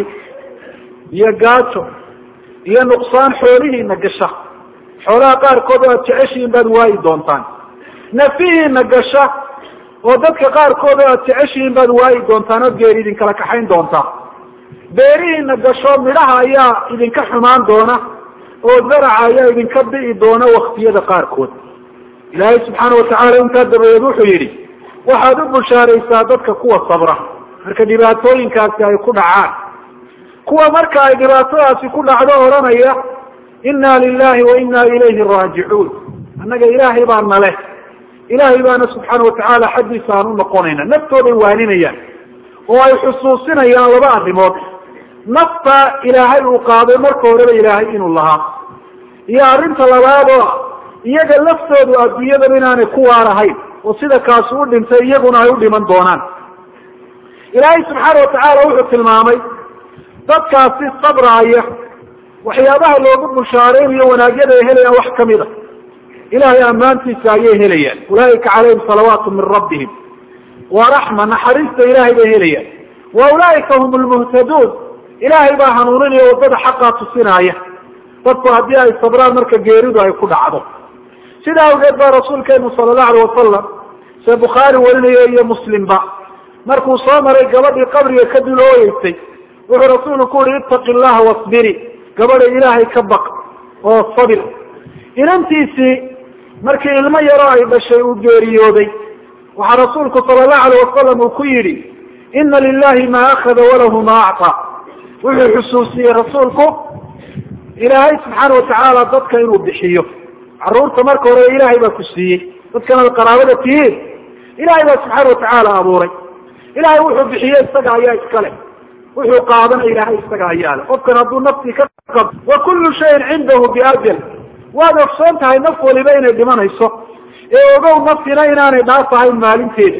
iyo gaajo iyo nuqsaan xoolihiina gasha xoolaha qaarkood oo aad jeceshihiin baad waayi doontaan nafihiina gasha oo dadka qaarkood oo aad jeceshihiin baad waayi doontaan ood geeri idinkala kaxayn doontaa beerihiina gasho midhaha ayaa idinka xumaan doona oo zaraca ayaa idinka bi'i doona waktiyada qaarkood ilaahay subxaana watacaala intaa dabadeed wuxuu yidhi waxaad u bushaaraysaa dadka kuwa sabra marka dhibaatooyinkaasi ay ku dhacaan kuwa marka ay dhibaatadaasi ku dhacdo odhanaya inna lilahi wa inna ilayhi raajicuun annaga ilaahay baa nale ilaahay baana subxaana watacaala xaggiisa aan u noqonayna naftooday waaninayaan oo ay xusuusinayaan laba arrimood nafta ilaahay uu qaaday marka horeba ilaahay inuu lahaa iyo arrinta labaadoo iyaga laftoodu adduunyadaba inaanay ku waarahayn oo sida kaasi u dhintay iyaguna ay u dhiman doonaan ilaahay subxaana watacaala wuxuu tilmaamay dadkaasi sabraaya waxyaabaha loogu bushaareynayo wanaagyada ay helayaan wax kamid a ilahay ammaantiisa ayay helayaan ulaaika calayhim salawaatu min rabbihim wa raxma naxariista ilahay bay helayaan wa ulaaika hum lmuhtaduun ilaahay baa hanuuninaya waddada xaqaa tusinaaya dadku haddii ay sabraan marka geeridu ay ku dhacdo sidaa awgeed baa rasuulkeenu sala allahu alayh wasalam see bukhaari warinayo iyo muslimba markuu soo maray gabadhii qabriga ka dulooyeysay wuxuu rasuulku ku yihi ittaqi llaha wasbiri gabadha ilaahay ka baq oo sabir inantiisii markii ilmo yaro ay dhashay uu geeriyooday waxaa rasuulku sala allahu alayh wasalam uu ku yidhi ina lilahi ma akhada walahu ma acطaa wuxuu xusuusiyey rasuulku ilaahay subxaana watacaala dadka inuu bixiyo caruurta marka hore ilaahay baa ku siiyey dadkan ad qaraabada tihiin ilaahay baa subxaana watacaala abuuray ilaahay wuxuu bixiye isaga ayaa iskale wuxuu qaadana ilaahay isaga ayaa le qofkan hadduu naftii ka qab wa kullu shayin cindahu biajal waad ogsoon tahay naf waliba inay dhimanayso ee ogow naftina inaanay dhaafahayn maalinteeda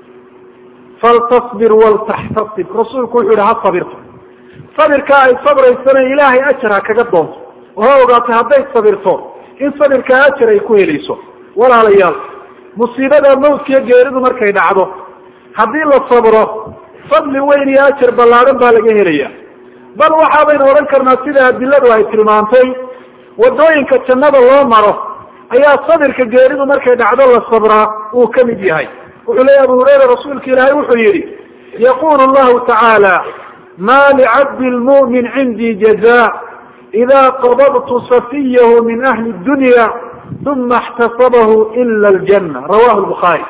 faltasbir waltaxtasib rasuulku wuxuu yihi ha sabirto sabirka ay sabraysana ilaahay ajar ha kaga doonto oo ha ogaatay hadday sabirto in sabirkaa ajar ay ku helayso walaalayaal musiibada mawdkiiyo geeridu markay dhacdo haddii la sabro fadli weyn iyo ajar ballaadhan baa laga helaya bal waxaabaynu odhan karnaa sida adiladu ay tilmaantay wadooyinka jannada loo maro ayaa sabirka geeridu markay dhacdo la sabraa uu ka mid yahay wuxuu leeya abu hurayra rasuulka ilaahay wuxuu yihi yaqulu llahu tacaala ma licabdi lmu'min cindii jaza ida qabadtu safiyahu min ahli dunya uma اxtasabahu ila اljana rawahu lbukhaari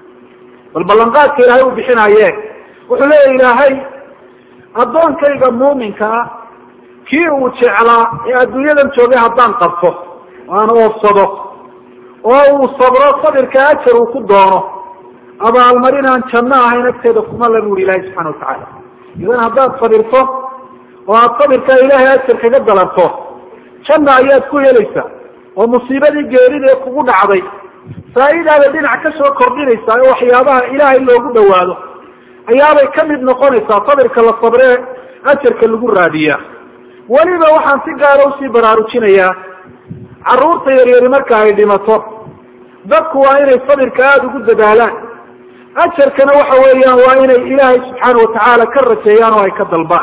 bal ballanqaadka ilahay uu bixinaye wuxuu leeya ilaahay addoonkayga muuminka ah kii uu jeclaa ee adduunyadan joogay haddaan qabto aan oofsado oo uu sabro sabirka ajar uu ku doono abaalmarin aan janno ahayn agteeda kuma la buuri ilahay subxana watacaala idan haddaad sabirto oo aada sabirkaa ilaahay ajar kaga dalarto janna ayaad ku helaysaa oo musiibadii geerida ee kugu dhacday faa'idaada dhinac ka soo kordhinaysaa oo waxyaabaha ilaahay loogu dhawaado ayaabay ka mid noqonaysaa sabirka la sabree ajarka lagu raadiyaa weliba waxaan si gaara usii baraarujinayaa carruurta yaryari marka ay dhimato dadku waa inay sabirka aada ugu dadaalaan ajarkana waxa weeyaan waa inay ilaahay subxaana watacaala ka rajeeyaan oo ay ka dalbaan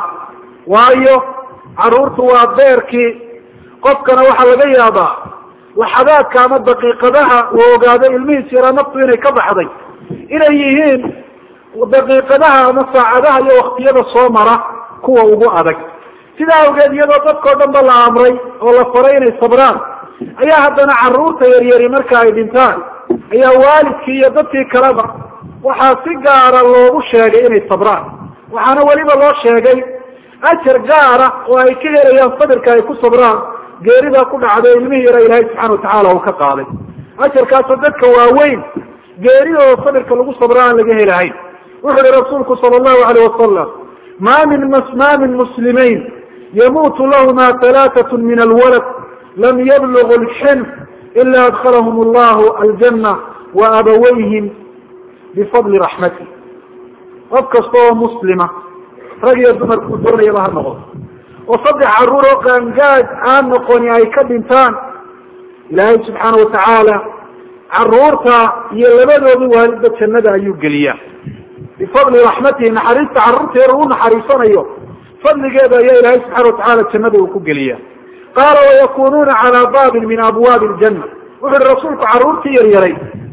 waayo carruurtu waa beerkii qofkana waxaa laga yaabaa laxadaadka ama daqiiqadaha uu ogaado ilmihiis yaraa naftu inay ka baxday inay yihiin daqiiqadaha ama saacadaha iyo waktiyada soo mara kuwa ugu adag sidaa awgeed iyadoo dadkao dhan ba la amray oo la faray inay sabraan ayaa haddana carruurta yaryari marka ay dhintaan ayaa waalidkii iyo dadkii kaleba waxaa si gaara loogu sheegay inay sabraan waxaana weliba loo sheegay ajar gaara oo ay ka helayaan sabirka ay ku sabraan geeridaa ku dhacday ilmihii yara ilaahay subxana watacaala uu ka qaaday ajarkaasoo dadka waaweyn geeridooda sabirka lagu sabra aan laga helahayn wuxu uhi rasuulku sala allahu alayh wasalam ma min ma min muslimayn yamuutu lahuma halaatat min alwalad lam yablugu lxinf ila adkhalahum allahu aljana wa abawayhim bifadli raxmati qof kasta oo muslima rag iyo dumarkuu doonayaba ha noqdo oo saddex carruur oo qaangaad aan noqoni ay ka dhintaan ilaahay subxaana watacaala carruurta iyo labadoodii waalidba jannada ayuu geliyaa bifadli raxmatihi naxariista carruurta yar uu naxariisanayo fadligeeda ayaa ilaahay subxana watacaala jannada uu ku geliya qaala wayakunuuna calaa baabin min abwaabi ljana wuxu uhi rasuulku carruurtii yaryaray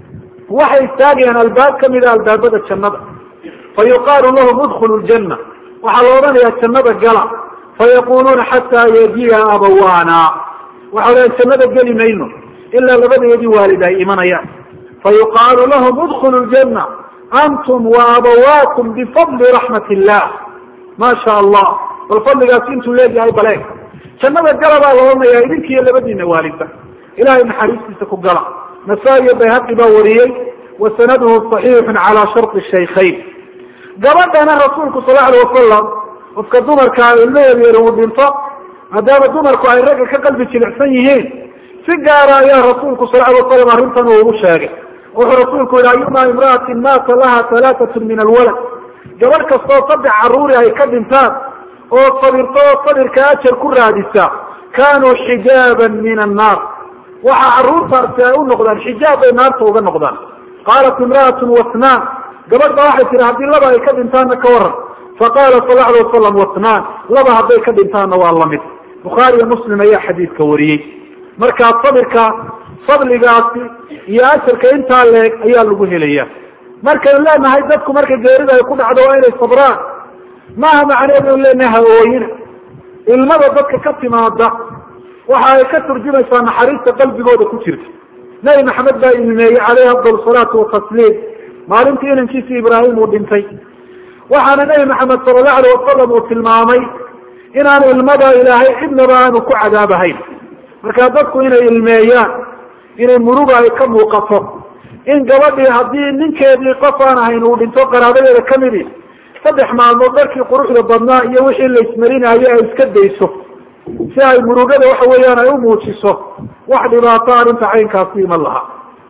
waxay istaagayaan albaab kamida albaabada jannada fa yuqaalu lahum udkhulu ljana waxaa la odhanayaa jannada gala fayaquluuna xataa yajiya abawaana waxay lehan jannada geli mayno ilaa labadeedii waalid ay imanayaan fayuqaalu lahum udkhulu ljana antum wa abawaakum bifadli raxmat illah ma sha allah bal fadligaasi intuu leeyahay bale jannada gala baa la odhanayaa idinkiiyo labadiina waalidba ilahay naxariistiisa ku gala nasaa-iyo bayhaqi baa wariyey wa sanaduhu صaxiixu calaa sharطi shaykhayn gabadhana rasuulku sal alay wasalam qofka dumarkaa ilmaheedu yar uu dhinto maadaama dumarku ay ragga ka qalbi jilicsan yihiin si gaara ayaa rasuulku sal alay wasalam arrintan uu ugu sheegay wuxuu rasuulku yihi ayuma imra'atin maata laha halaatat min alwalad gabadh kastoo saddex carruuri ay ka dhintaan oo sabirto oo sabirka ajar ku raadisa kanuu xijaaban min annaar waxa carruurtaasi ay u noqdaan xijaab bay naarta uga noqdaan qaalat imra'atun wasnaan gabadh ba waxay tihi haddii laba ay ka dhintaanna ka waran faqala sal la alay wasalam wasnaan laba hadday ka dhintaanna waa lamid bukhaariyo muslim ayaa xadiidka wariyey markaa sabirka fadligaasi iyo ajarka intaa leeg ayaa lagu helaya markaynu leenahay dadku marka geerida ay ku dhacdo waa inay sabraan maaha macneedu inu leenahay ha-ooyina ilmada dadka ka timaada waxa ay ka turjumaysaa naxariista qalbigooda ku jirta nebi maxamed baa ilmeeyey caleyhi afdal salaatu watasliim maalintii inankiisi ibraahim uu dhintay waxaana nebi maxamed sala allahu alayh wasalam uu tilmaamay inaanu ilmada ilaahay cidnaba aanu ku cadaabahayn markaa dadku inay ilmeeyaan inay muruga ay ka muuqato in gabadhii haddii ninkeedii qof aan ahayn uu dhinto qaraabadeeda kamidi saddex maalmood dharkii quruxda badnaa iyo wixii la ismarinayo ay iska dayso si ay murugada waxa weeyaan ay u muujiso wax dhibaato arrinta caynkaasi iman lahaa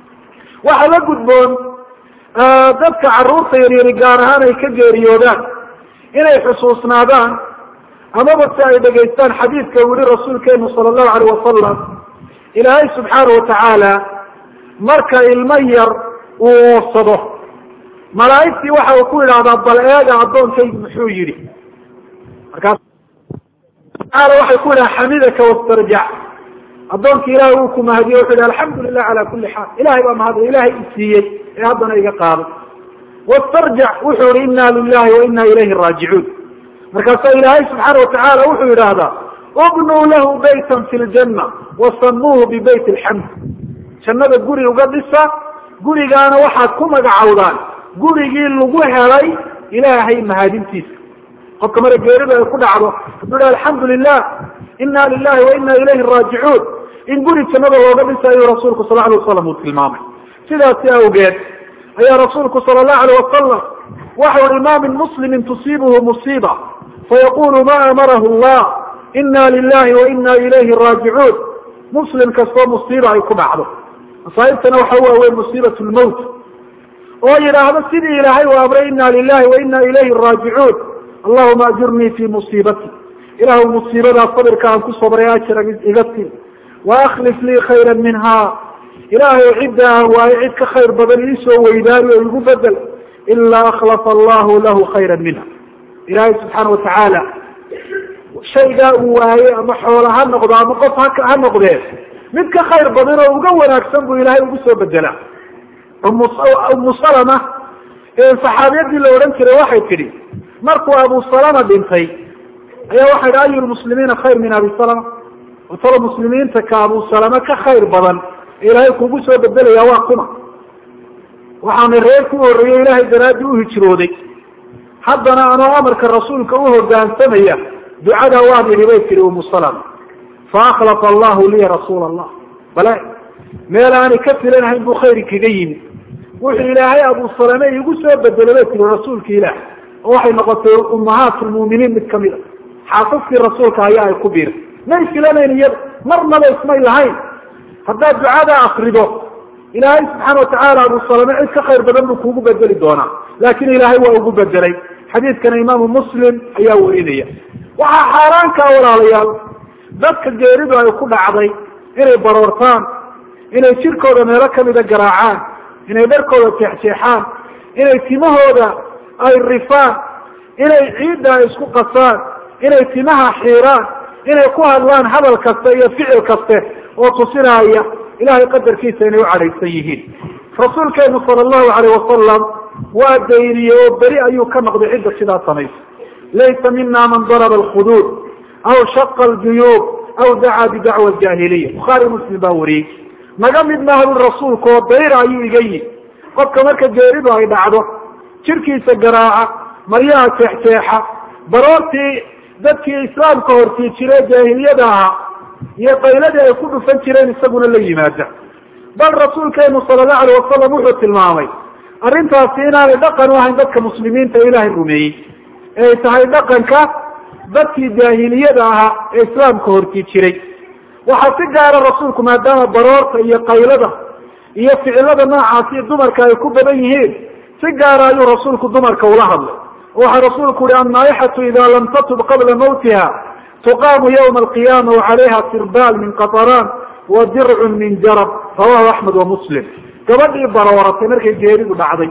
waxaa la gudboon dadka carruurta yaryari gaar ahaan ay ka geeriyoodaan inay xusuusnaadaan amaba si ay dhegaystaan xadiidka uu yihi rasuulkeenu sala allahu alayh wasalam ilaahay subxaana watacaala marka ilmo yar uu oofsado malaa'igtii waxa uu ku yidhahdaa bal eega addoonkaygu muxuu yidhi markaas taala waxay ku yidhaha xamidaka wastarjac addoonka ilahay uu ku mahadiye wuxu yihi alxamdu lilah cala kuli xaal ilahay baa mahadlay ilahay isiiyey ee haddana iga qaaday wastarjac wuxuu yihi ina lilahi wa ina ilayhi raajicuun markaasaa ilaahay subxaana watacaala wuxuu yidhaahdaa ubnuu lahu baytan fi ljanna wasamuuhu bibayt alxamd jannada guri uga dhisa gurigaana waxaad ku magacowdaan gurigii lagu helay ilaahay mahadintiisa qofka mara geerida ay ku dhacdo hadduu iha alxamdu lilah ina lilahi wa ina ilayhi raajicuun in guri jannada looga dhisayo rasuulku sal alay wasalam uu tilmaamay sidaasi awgeed ayaa rasuulku sala allahu alayh wasalam waxau ihi ma min muslimin tusiibuhu musiiba fayaqulu ma amarahu llah ina lilahi wa ina ilayhi raajicuun muslim kastoo musiiba ay ku dhacdo masaaibtana waxa waaweyn musiibat lmowt oo yidhaahdo sidii ilaahay u amray ina lilahi wa ina ilayhi raajicuun allahuma ajurnii fi musiibati ilaahu musiibadaa sabirka aan ku sabray ajra iga tii waakhlif lii khayra minha ilaahay cidda aan waayo cid ka khayr badan iisoo weydaari oo igu bedel ilaa akhlafa allahu lahu khayra minha ilaahay subxaana watacaala shaygaa uu waayey ama xoola ha noqdo ama qof ha ha noqdee mid ka khayr badan oo uga wanaagsan buu ilaahay ugu soo bedelaa umu umu salama saxaabiyadii la odhan jiray waxay tidhi markuu abu salama dhintay ayaa waxay idhi ayu lmuslimiina khayr min abi salama talo muslimiinta ka abu salama ka khayr badan ilaahay kugu soo bedelaya waa kuma waxaana reer ku horreeyey ilaahay daraadii u hijrooday haddana anoo amarka rasuulka u hogaansamaya ducadaa waan idhi bay tihi umu salama faakhlafa allahu liya rasuula allah bale meel aanay ka filanahayn buu khayri kaga yimi wuxuu ilaahay abu salame igu soo bedelay bay tihi rasuulka ilaah oo waxay noqotay ummahaat lmuuminiin mid kamid a xaasaskii rasuulka ayaa ay ku biiray may filanayn iyada marnaba ismay lahayn haddaad ducadaa akrido ilaahay subxaana watacaala abu salame cid ka khayr badan buu kuugu bedeli doonaa laakin ilaahay waa ugu bedelay xadiidkana imaamu muslim ayaa werinaya waxaa xaaraankaa walaalayaal dadka geeridu ay ku dhacday inay baroortaan inay jirkooda meelo kamida garaacaan inay dharkooda jeexjeexaan inay timahooda ay rifaan inay ciidda ay isku qasaan inay timaha xiiraan inay ku hadlaan hadal kaste iyo ficil kaste oo tusinaya ilahay qadarkiisa inay u cadhaysan yihiin rasuulkeenu sala allahu alayh wasalam waa dayriyey oo beri ayuu ka noqday cidda sidaa samaysa laysa mina man daraba alkhuduud aw shaqa aljuyuub aw dacaa bidacwa jahiliya bukhaari muslim baa wariyey naga mid mahlul rasuulka oo dayr ayuu iga yimi qofka marka geeridu ay dhacdo jirkiisa garaaca maryaha jeexjeexa baroortii dadkii islaamka hortii jire jaahiliyada ahaa iyo qayladii ay ku dhufan jireen isaguna la yimaada bal rasuulkeenu sala allahu alayh wasalam wuxuu tilmaamay arrintaasi inaanay dhaqan u ahayn dadka muslimiinta ilaahay rumeeyey ee ay tahay dhaqanka dadkii jaahiliyada ahaa ee islaamka hortii jiray waxaa si gaara rasuulku maadaama baroorta iyo qaylada iyo ficilada noocaasi dumarka ay ku badan yihiin si gaara ayuu rasuulku dumarka ula hadlay waxaa rasuulku uhi annaaixatu ida lam tatub qabla mawtiha tuqaamu ywma alqiyama wacalayha sirbaal min qataraan wa dircun min jarab rawahu axmed wa muslim gabadhii barooratay markay geeridu dhacday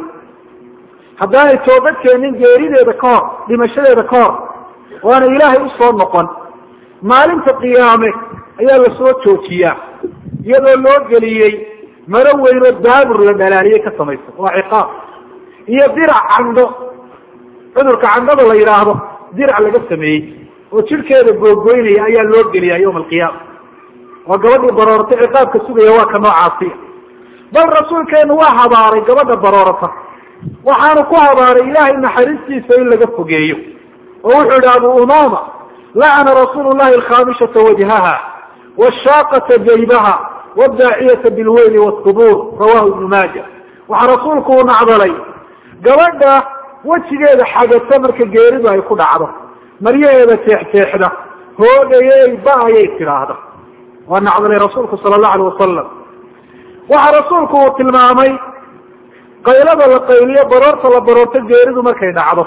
haddaanay toobad keenin geerideeda ka hor dhimashadeeda ka hor waana ilaahay usoo noqon maalinta qiyaame ayaa lasoo joojiyaa iyadoo loo geliyey maro weynoo daabur la dhalaaliyey ka samaysan waa ciqaab iyo dirac candho cudurka candhada la yidhaahdo dirac laga sameeyey oo jirkeeda googoynaya ayaa loo geliyaa yawma alqiyaama waa gabadhii baroorata ciqaabka sugaya waa ka noocaasiya bal rasuulkeenu waa habaaray gabadha baroorata waxaanu ku habaaray ilaahay naxariistiisa in laga fogeeyo oo wuxuu yihi abu umama lacana rasuulu llahi alkhaamishata wajhaha washaaqata jaybaha wadaaciyata bilweyli wasubuur rawahu ibnu maaja waxaa rasuulku u nacdalay gabadha wejigeeda xagata marka geeridu ay ku dhacdo maryaheeda jeexjeexda hoogayey ba ayay tidhaahda waa nacdalay rasuulku sala allahu alayh wasalam waxaa rasuulku uu tilmaamay qaylada la qayliyo baroorta la baroorto geeridu markay dhacdo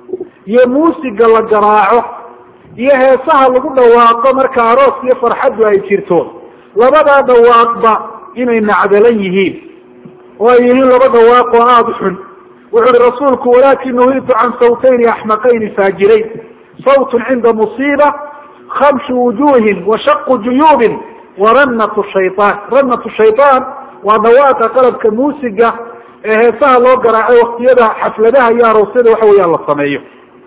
iyo muusiga la garaaco iyo heesaha lagu dhawaaqo marka aroos iyo farxaddu ay jirto labadaa dhawaaqba inay nacdalan yihiin oo ay yihiin laba dhawaaq oo aada u xun wuxu uhi rasuulku walaakin nuhiitu can sawtayni axmaqayni faajirayn sawtun cinda musiiba khamshu wujuhin wa shaqu juyuubin wa ranatu shayaan ranatu shayaan waa dhawaaqa qalabka muusiga ee heesaha loo garaacay waktiyada xafladaha iyo aroosyada waxa weeyaan la sameeyo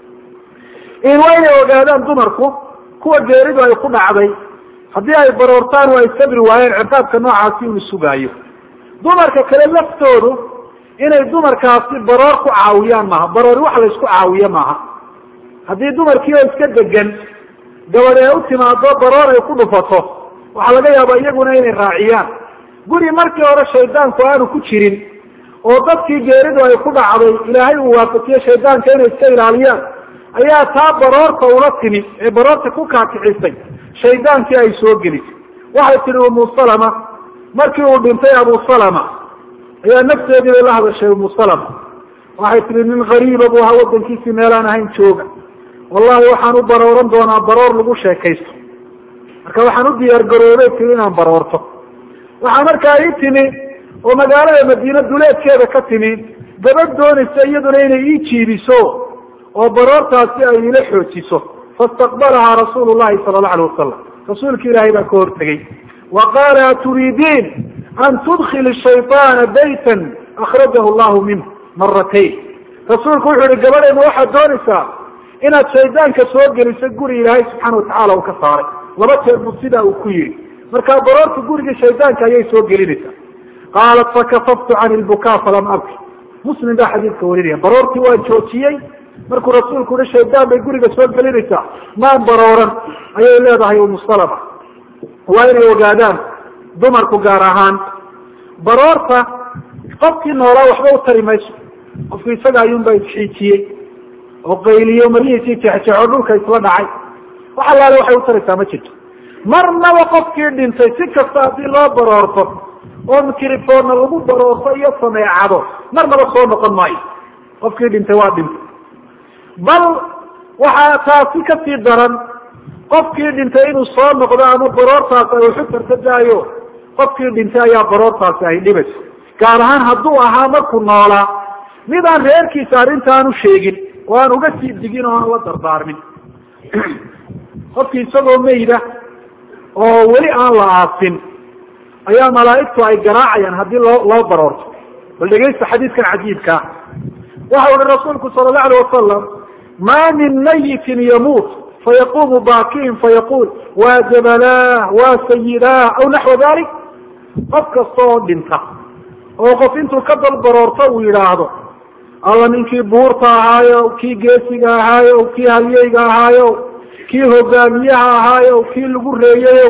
in waa inay ogaadaan dumarku kuwa geeridu ay ku dhacday haddii ay baroortaan oo ay sabri waayeen ciqaabka noocaasi uu sugaayo dumarka kale laftoodu inay dumarkaasi baroor ku caawiyaan maaha baroori wax la isku caawiyo maaha haddii dumarkii oo iska degan gabadh ee u timaado baroor ay ku dhufato waxaa laga yaabaa iyaguna inay raaciyaan guri markii hore shaydaanku aanu ku jirin oo dadkii geeridu ay ku dhacday ilaahay uu waafajiye shaydaanka inay iska ilaaliyaan ayaa taa baroorta ula timi ee baroorta ku kaakicisay shaydaankii ay soo gelisay waxay tihi umu salama markii uu dhintay abu salama ayaa nafteedii bay la hadashay umu salama waxay tihi nin gariiba buu ahaa wadankiisii meelaan ahayn jooga wallahi waxaan u barooran doonaa baroor lagu sheekaysto marka waxaan u diyaar garoobay tiri inaan baroorto waxaa markaa ii timi oo magaalada madiine duleedkeeda ka timi gabadh doonaysa iyaduna inay ii jiibiso oo baroortaasi ay ila xoojiso faistaqbalahaa rasuulu llahi sala allau alay wasalam rasuulki ilaahay baa ka hortegey wa qaala aturiidiin an tudkili shayطaana baytan akhrajahu llahu minh maratayn rasuulku wuxuu yihi gabadhayma waxaad doonaysaa inaad shaydaanka soo geliso guri ilaahay subxaana watacala uu ka saaray laba jeer buu sidaa uu ku yihi marka baroorta gurigii shaydaanka ayay soo gelinaysaa qaalat fakafaftu can ilbukaa falam abki muslim baa xadiidka warinaya baroortii waa joojiyey markuu rasuulku uhi shaydaan bay guriga soo gelinaysaa maan barooran ayay leedahay umu salama waa inay ogaadaan dumarku gaar ahaan baroorta qofkii noolaa waxba u tari mayso qofku isaga ayuunbaa isxiijiyey oo qayliyo marihiisii jexjeexo dhulka isla dhacay wax allaale waxay u taraysaa ma jirto marnaba qofkii dhintay si kasta haddii loo baroorto oo mikrifonna lagu baroorto iyo sameecado marnaba soo noqon maayo qofkii dhintay waa dhintay bal waxaa taasi kasii daran qofkii dhintay inuu soo noqdo ama baroortaasi ay waxu tartadaayo qofkii dhintay ayaa baroortaasi ay dhibayso gaar ahaan hadduu ahaa markuu noolaa mid aan reerkiisa arrintaan u sheegin oo aan uga sii digin oo aan la dardaarmin qofkii isagoo mayda oo weli aan la aasin ayaa malaa'igtu ay garaacayaan haddii loo loo baroorto bal dhegaysta xadiidkan cajiibkaa waxa uhi rasuulku sala allahu alayh wasalam ma min mayitin yamuut fayaqumu baakiin fayaqul waa jabalah waa sayidah aw naxwa dalik qof kasta oo dhinta oo qof intuu ka dalbaroorto uu yidhaahdo alla ninkii buurta ahaayo kii geesiga ahaayo kii halyeyga ahaayo kii hogaamiyaha ahaayo kii lagu reeyayo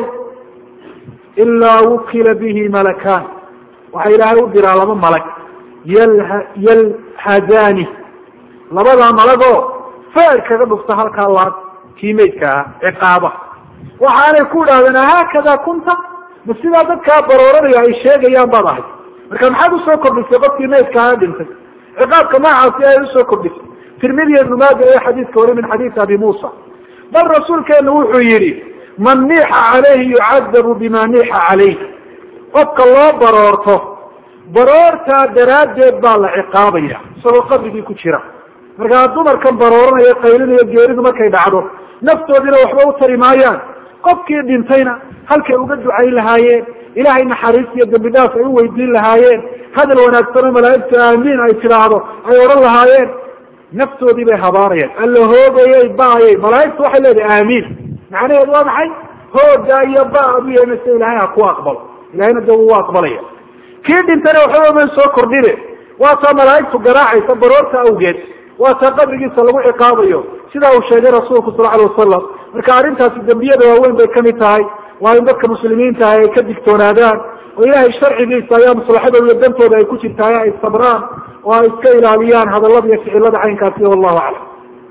ilaa wukila bihi malakaan waxaa ilaahay u diraa laba malag yalha yalhadaani labadaa malagoo feer kaga dhufta halkaa laad kii maydka ahaa ciqaaba waxaanay ku idhahdeen haakada kunta ma sidaa dadkaa barooranaya ay sheegayaan baad ahay marka maxaad usoo kordhisay qofkii maydka ahaa dhintay ciqaabka noocaasi ay usoo kordhisay tirmidiya ibnu maaja ee xadiidka wari min xadiisi abi muusa bal rasuulkeenu wuxuu yihi man niixa calayhi yucadabu bima niixa calayh qofka loo baroorto baroortaa daraaddeed baa la ciqaabaya isagoo qabrigii ku jira markaa dumarkan barooranaya qaylinayo geeridu markay dhacdo naftoodina waxba u tari maayaan qofkii dhintayna halkay uga ducayn lahaayeen ilaahay naxariis iyo dambi dhaaf ay u weydiin lahaayeen hadal wanaagsanoo malaa'igta aamiin ay tidhaahdo ay odhan lahaayeen naftoodii bay habaarayaan alla hoogayay baayay malaa'igtu waxay leedahay aamiin macnaheedu waa maxay hooga iyo ba adu yeemase ilaahay ha ku aqbalo ilahayna de wuu aqbalaya kii dhintayna waxba man soo kordhine waa taa malaa'igtu garaacaysa baroorta awgeed waa taa qabrigiisa lagu ciqaabayo sidaa uu sheegay rasuulku sal alay wasalam marka arrintaasi dembiyada waaweyn bay kamid tahay waa in dadka muslimiinta ah ay ka digtoonaadaan oo ilaahay sharcigiisa ayaa maslaxadooda iyo dantooda ay ku jirtaay ay sabraan oo ay iska ilaaliyaan hadallada iyo ficilada caynkaasi wallahu aclam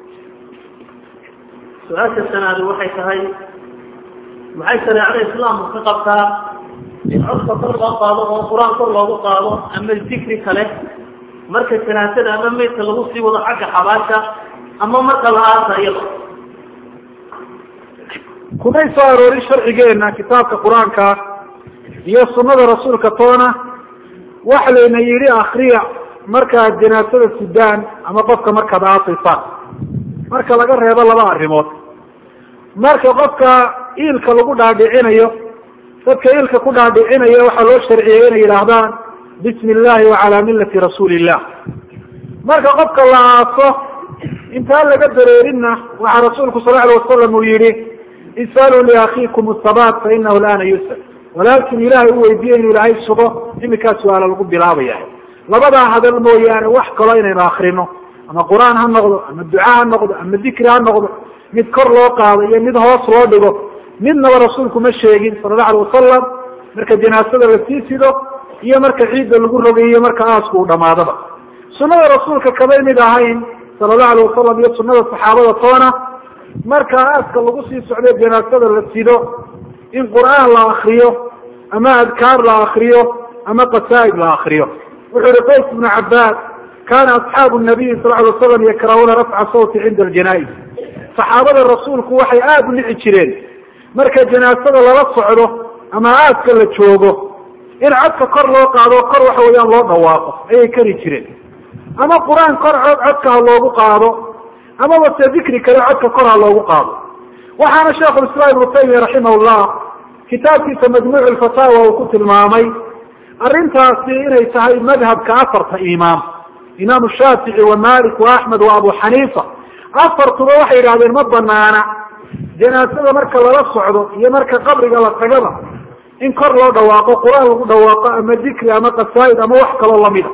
su-aasha sanaadi waxay tahay maxay shareecada islaamku ka qabtaa in codka kor loo qaado oo qur-aan kor loogu qaado ama dikri kale marka janaasada ama meydka lagu sii wado xagga xabaasha ama marka la aasayo kumay soo aroorin sharcigeena kitaabka qur-aanka iyo sunada rasuulka toona waxa layna yidhi akriya markaad janaasada sudaan ama qofka markaad aasaysaan marka laga reebo laba arrimood marka qofka iilka lagu dhaadhicinayo dadka ilka ku dhaadhicinaya waxaa loo sharciyey inay yidhaahdaan bismi illahi wa calaa millati rasuuli illah marka qofka la aaso intaan laga dareerinna waxaa rasuulku sal alay wasalam uu yihi is'aluu liakhiikum asabaat fa inahu laana yusal walaakin ilaahay u weydiiye inuu ilaahay sugo iminkaa su-aala lagu bilaabaya labadaa hadal mooyaane wax kaloo inaynu akrino ama qur-aan ha noqdo ama duca ha noqdo ama dikri ha noqdo mid kor loo qaado iyo mid hoos loo dhigo midnaba rasuulku ma sheegin sala allahu alay wasalam marka janaasada la sii sido iyo marka ciidda lagu rogay iyo marka aasku uu dhamaadaba sunada rasuulka kamay mid ahayn sala allahu alay wasalam iyo sunada saxaabada toona marka aaska lagu sii socday janaasada la sido in qur'aan la akriyo ama adkaar la akriyo ama qasaa'id la akriyo wuxuu yihi qays ibnu cabaas kana asxaabu nabiyi sal ly waslam yakrahuuna rafca sawti cinda aljanaa'iz saxaabada rasuulku waxay aada u nici jireen marka janaasada lala socdo ama aaska la joogo in codka kor loo qaado kor waxa weeyaan loo dhawaaqo ayay kari jireen ama qur-aan kor cod codka ha loogu qaado amaba se dikri kale codka kor ha loogu qaado waxaana sheikhu islaam ibnu taymiya raximah llah kitaabkiisa majmuuc lfataawa uu ku tilmaamay arrintaasi inay tahay madhabka afarta imaam imaamu shaafici wa malik wa axmed wa abu xaniifa afartuba waxay yidhahdeen ma banaana janaasada marka lala socdo iyo marka qabriga la tagaba in kor loo dhawaaqo qur-aan lagu dhawaaqo ama dikri ama qasaa'id ama wax kaloo lamida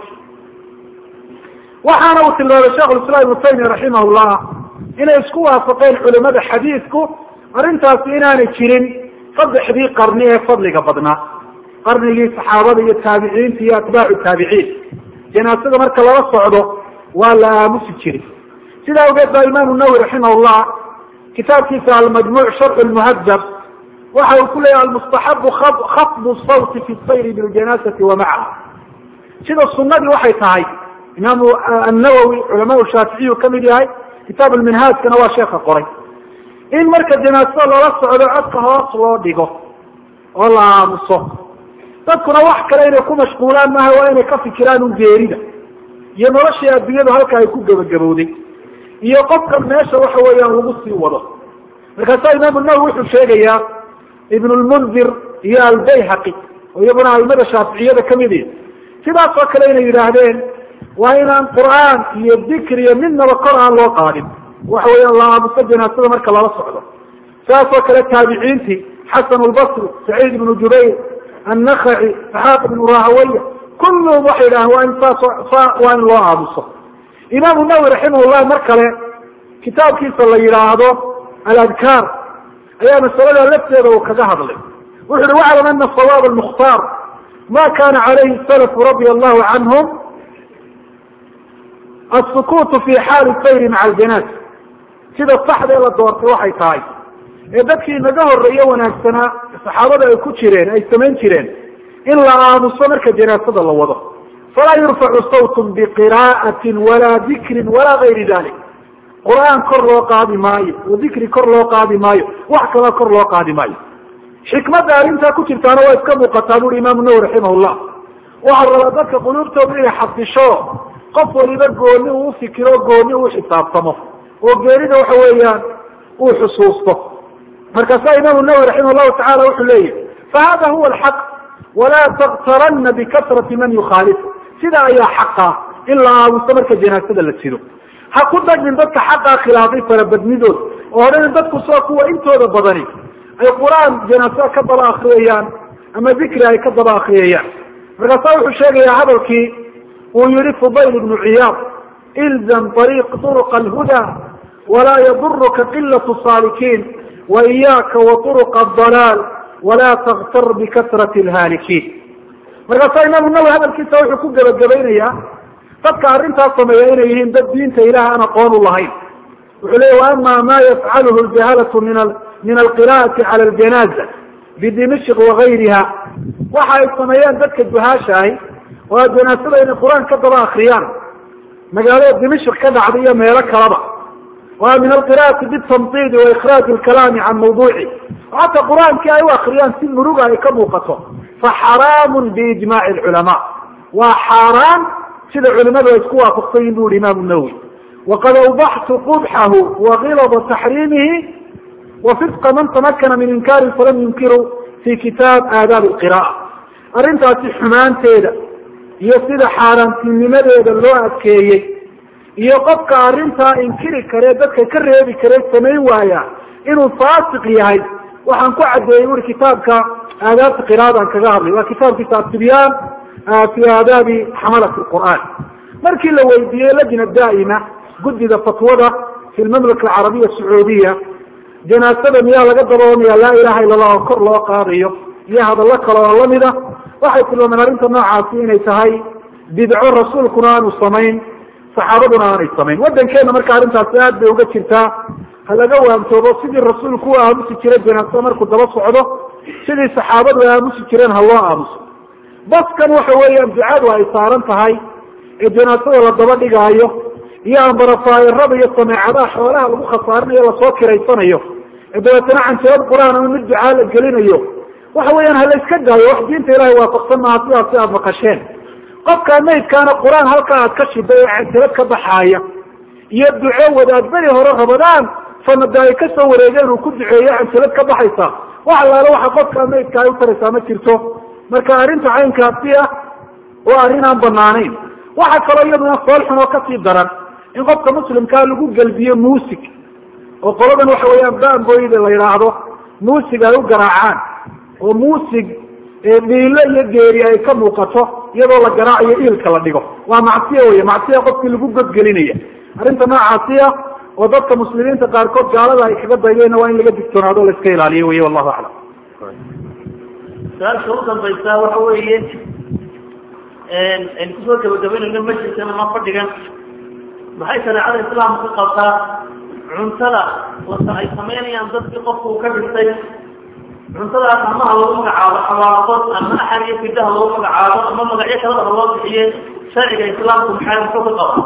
waxaana uu tilmaamay shekhulislaam ibnu taymiya raximah llah inay isku waafaqeen culimada xadiidku arrintaasi inaanay jirin saddexdii qarni ee fadliga badnaa qarnigii saxaabada iyo taabiciinta iyo atbaacu taabiciin janaasada marka lala socdo waa la aamusi jiray sidaa awgeed baa imaamu nawowi raximah llah kitaabkiisa almajmuuc sharxu lmuhadab waxa uu ku leeyahy almustaxabu khafdu sawti fi sayri biljanaasati wa macaha sida sunadii waxay tahay imaamu annawowi culamaa shaaficiyu kamid yahay kitaab lminhaajkana waa sheeka qoray in marka janaasada lala socdo codka hoos loo dhigo oo la aamuso dadkuna wax kale inay ku mashquulaan maaha waa inay ka fikiraan un geerida iyo noloshii adduunyadu halka ay ku gebagabowday iyo qofkan meesha waxa weeyaan lagu sii wado markaasaa imaamu nawowi wuxuu sheegayaa ibn lmundir iyo albayhaqi oo iyaguna aimada shaaficiyada kamid i sidaas oo kale inay yidhaahdeen waa inaan qur'aan iyo dikr iyo midnaba kor aan loo qaadin waxa weeyaan la aamuso janaasada marka lala socdo saas oo kale taabiciintii xasan lbasri saciid ibnu jubayr annakaci saxaaq ibnu rahawaya kulluhum waxay yidhahdeen waa in saas waa in loo aamuso imaamu nawowi raximahullah mar kale kitaabkiisa la yidhaahdo aladkaar ayaa masalada lafteeda uu kaga hadlay wuxu uhi waclam ana sawaab almukhtaar ma kana calayhi salafu radia allahu canhum asukuutu fi xaali sayri maca aljanaas sida saxdee la doortay waxay tahay ee dadkii naga horeeye wanaagsanaa saxaabada ay ku jireen ay samayn jireen in la aamuso marka janaasada la wado falaa yurfacu sawtun biqira'atin walaa dikrin walaa gayri dalik qur-aan kor loo qaadi maayo oo dikri kor loo qaadi maayo wax kaloo kor loo qaadi maayo xikmadda arrintaa ku jirtaana waa iska muuqataa buuri imaamu nawowi raximah llah waxaa rabaa dadka quluubtooda inay xabdisho qof waliba gooni uu ufikiro gooni uu xisaabtamo oo geerida waxa weeyaan uu xusuusto markaasaa imaamu nawowi raximah llahu tacala wuxuu leeyahy fahada huwa alxaq walaa taktarana bikasrati man yukhaalifu sida ayaa xaqa in la aamuso marka janaasada la sido ha ku dagmin dadka xaqaa khilaafay farabadnidood oo odhan dadku soo kuwa intooda badani ay qur-aan janaasada ka daba akriyayaan ama dikri ay ka daba akriyayaan markaasaa wuxuu sheegayaa hadalkii uu yihi fudayl ibnu ciyaad ilzam ariiq turuqa alhuda walaa yaduruka qilatu saalikiin wa iyaaka wa turuqa adalaal walaa taktar bikasrati alhaalikiin markaasaa imaamu nawowi hadalkiisa wuxuu ku gebagabaynayaa dadka arrintaas sameeya inay yihiin dad diinta ilaah aan aqoon u lahayn wuxuu leeya waama ma yafcaluhu ljahalatu min min alqira'ati cala aljanaza bidimishq wagayriha waxa ay sameeyaan dadka juhaasha ahi oo janaasada inay qur-aan ka daba akriyaan magaalada dimishk ka dhacda iyo meelo kalaba waa min alqira'ati bitamtidi wa ikraaj lkalaami can mawduuci xataa qur-aankii ay u akriyaan si muruga ay ka muuqato faxaraamun biijmaci lculamaa waa xaaraan sida culimadu ay isku waafaqsan yihin bu yihi imaamu nawowi waqad awdaxtu qubxahu wagilada taxriimihi wa fisqa man tamakana min inkaari falam yunkiru fi kitaab aadaab alqira'a arrintaasi xumaanteeda iyo sida xaaraantinimadeeda loo adkeeyey iyo qofka arrintaa inkiri karee dadka ka reebi karee samayn waaya inuu faasiq yahay waxaan ku caddeeyey uri kitaabka aadaabta qiraadaan kaga hadlay waa kitaabkiisa atibyaan fi aadaabi xamalati qur'aan markii la weydiiyey lajna daa'ima guddida fatwada fi lmamlaka alcarabiya sacuudiya janaasada miyaa laga daboonaya laa ilaha illa allah oo kor loo qaadayo iyo hadallo kale oo lamida waxay tilmaameen arrinta noocaasi inay tahay bidco rasuulkuna aanu samayn saxaabaduna aanay samayn waddankeena marka arrintaasi aad bay uga jirtaa ha laga waantoobo sidii rasuulku u aamusi jiray janaasada markuu daba socdo sidii saxaabadu ay aamusi jireen ha loo aamuso baskan waxa weeyaan ducadu ay saaran tahay ee janaasada la daba dhigaayo iyo ambarafaayarada iyo sameecadaha xoolaha lagu khasaarinayo lasoo kiraysanayo ee dabeetana canjalad qur-aan ama mid ducaa la gelinayo waxa weeyaan ha la iska daayo wax diinta ilahay waafaqsan maaha sidaasi aada maqasheen qofkaa maydkaana qur-aan halkaa aad ka shiday ee canjalad ka baxaaya iyo duco wadaad beri hore rabadaan sanada ay kasoo wareegeen uu ku duceeyo canjalad ka baxaysa wax allaale waxa qofkaa maydka ay utaraysaa ma jirto marka arrinta caynkaasi ah waa arrin aan banaanayn waxa kaloo iyaduna soolxun oo kasii daran in qofka muslimkaa lagu gelbiyo muusig oo qoladan waxa weeyaan bamboyda la yidhaahdo muusig ay u garaacaan oo muusig dhiilo iyo geeri ay ka muuqato iyadoo la garaacayo iilka la dhigo waa macsiya wey macsiya qofkii lagu godgelinaya arrinta noocaasi ah oo dadka muslimiinta qaarkood gaalada ay kaga daydeenna waa in laga digtoonaado o la iska ilaaliyo wey wallahu aclam su-aasha u dambaysa waxa weeye aynu kusoo gabagabaynayno majliskan ama fadhigan maxay shareecada islaamka ka qabtaa cuntada ay samaynayaan dadkii qofka uu ka dhintay cuntadaas amaha lagu magacaabo xawaaqod ama axar iyo fidaha lagu magacaabo ama magacyo kalaba loo bixiye sharciga islaamku maxay muxuu ka qabaa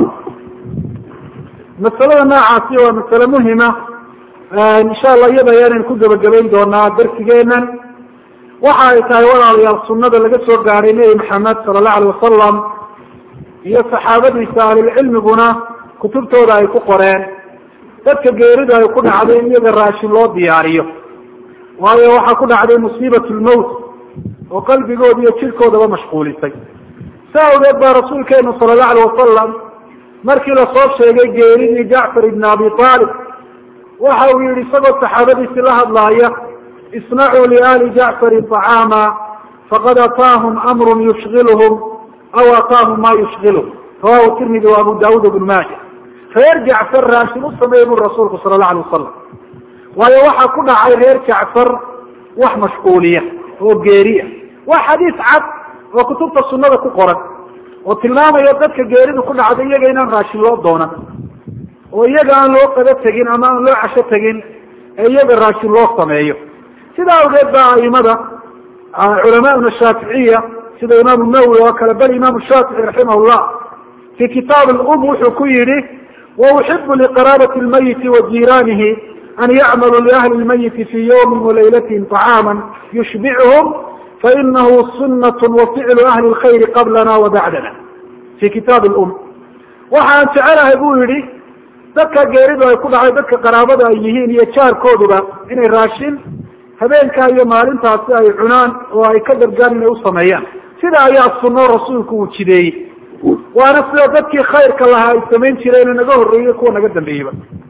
masalada noocaasi waa masale muhima insha allah iyada ayaanaynu ku gabagabayn doonaa darsigeenan waxa ay tahay walaalayaal sunada laga soo gaadhay nebi maxamed sala allahu alay wasalam iyo saxaabadiisa ahlulcilmiguna kutubtooda ay ku qoreen dadka geerida ay ku dhacday in iyaga raashin loo diyaariyo waayo waxaa ku dhacday musiibat lmowt oo qalbigooda iyo jirkoodaba mashquulisay saa awgeed baa rasuulkeenu sala allahu alay wasalam markii lasoo sheegay geeridii jacfar ibn abi aalib waxa uu yihi isagoo saxaabadiisi la hadlaaya isnacuu liali jacfarin طacaama faqad ataahum amru yushgilhum aw ataahum ma yushgilhum rawahu tirmidi wa abu daawud bnu maaja reer jacfar raashin u sameeyey bu rasuulku sala allahu alay wasalam waayo waxaa ku dhacay reer jacfar wax mashquuliya oo geeriya waa xadiis cad oo kutubta sunada ku qoran oo tilmaamaya dadka geeridu ku dhacday iyaga inaan raashin loo doonan oo iyaga aan loo qado tegin ama aan loo casho tegin ee iyaga raashin loo sameeyo sidaa awgeed ba aimada culamauna shaaficiya sida imaamu nawowi oo kale bal imaamu shaafici raximah llah fi kitaab lum wuxuu ku yihi wauxibu liqaraabati lmayiti wa jiiraanihi an yacmaluu liahli lmayiti fi ywmi walaylatihim طacaama yushbichum fainahu sunat waficlu ahli lkhayri qablana wa bacdana fi kitaab lum waxaan jecelahay bu yihi dadka geeridu ay ku dhacay dadka qaraabada ay yihiin iyo jaarkooduba inay raashin habeenkaa iyo maalintaasi ay cunaan oo ay ka gargaan inay usameeyaan sida ayaa suno rasuulku uu jideeyey waana sida dadkii khayrka lahaa ay samayn jireen naga horreeyey kuwa naga dambeeyeyba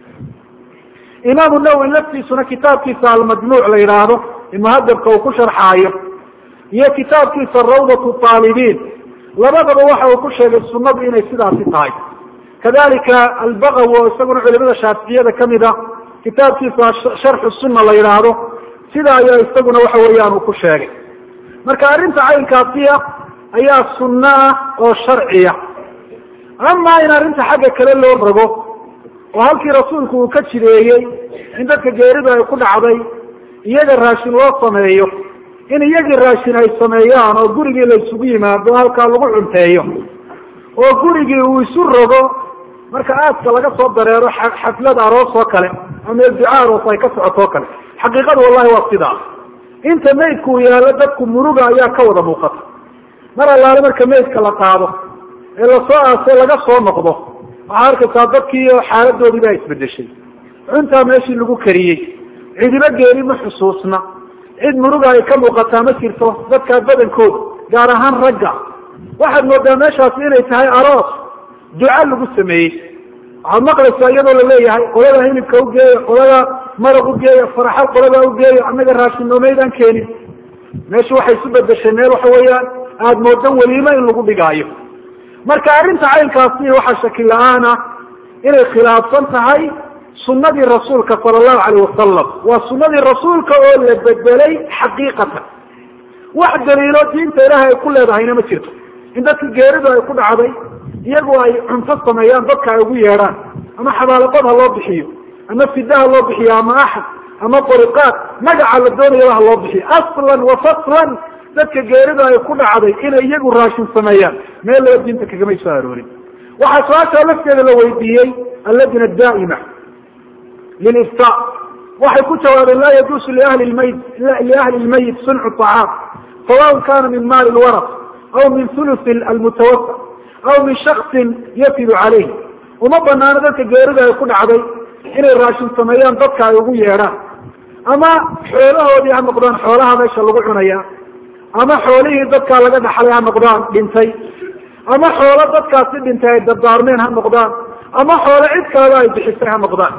imaamu nawowi laftiisuna kitaabkiisa almajmuuc la yidhaahdo muhadabka uu ku sharxaayo iyo kitaabkiisa rawdatu taalibiin labadaba waxa uu ku sheegay sunadu inay sidaasi tahay kadalika albagawi oo isaguna culimada shaaficiyada kamid a kitaabkiisa sharxu sunna la yidhaahdo sida ayaa isaguna waxa weeyaan uu ku sheegay marka arrinta caynkaasiya ayaa sunno ah oo sharciya amaa in arrinta xagga kale loo rogo oo halkii rasuulku uu ka jideeyey in dadka geeridu ay ku dhacday iyaga raashin loo sameeyo in iyagii raashin ay sameeyaan oo gurigii la isugu yimaado halkaa lagu cunteeyo oo gurigii uu isu rogo marka aaska laga soo dareero xaflad aroos oo kale ama duca aroos ay ka socotoo kale xaqiiqada wallahi waa sidaa inta maydku uu yaallo dadku muruga ayaa ka wada muuqata mar allaale marka maydka la qaado ee lasoo aasay laga soo noqdo waxaa arkaysaa dadkii xaaladoodii baa isbedeshay cuntaa meeshii lagu kariyey cidibo geeri ma xusuusna cid muruga ay ka muuqataa ma jirto dadkaa badankooda gaar ahaan ragga waxaad moodaa meeshaasi inay tahay aroos duca lagu sameeyey waxaad maqlaysaa iyadoo laleeyahay qolada hilibka ugeeya qolada maraq ugeeya faraxal qolada ugeeya annaga raashin noomaydaan keenin meesha waxay isu bedeshay meel waxa weeyaan aada moodo weliimo in lagu dhigaayo marka arrinta caynkaasi waxaa shaki la-aan ah inay khilaafsan tahay sunadii rasuulka sala allahu alayh wasalam waa sunadii rasuulka oo la bedelay xaqiiqatan wax daliilo diinta ilaahay ay ku leedahayna ma jirto in dadka geeridu ay ku dhacday iyagu ay cunto sameeyaan dadka ay ugu yeedhaan ama xabaalaqod ha loo bixiyo ama fida ha loo bixiyo ama axad ama bariqaad magaca la doonayaba ha loo bixiyo aslan wa faslan dadka geeridu ay ku dhacday inay iyagu raashin sameeyaan meel laba diinta kagamay soo aroorin waxaa su-aashaa lafteeda la weydiiyey alladina daa'ima lilifta waxay ku jawaabeen laa yajuusu liahli lmayit liahli lmayit suncu طacaam sawaء kana min maali lwaraq aw min thuluthi almutawafa aw min shaksin yafidu calayh uma banaano dadka geerida ay ku dhacday inay raashin sameeyaan dadka ay ugu yeedhaan ama xoolahoodii ha noqdaan xoolaha meesha lagu cunaya ama xoolihii dadkaa laga dhaxlay ha noqdaan dhintay ama xoolo dadkaasi dhintay ay dardaarmeen ha noqdaan ama xoolo cid kaleba ay bixisay ha noqdaan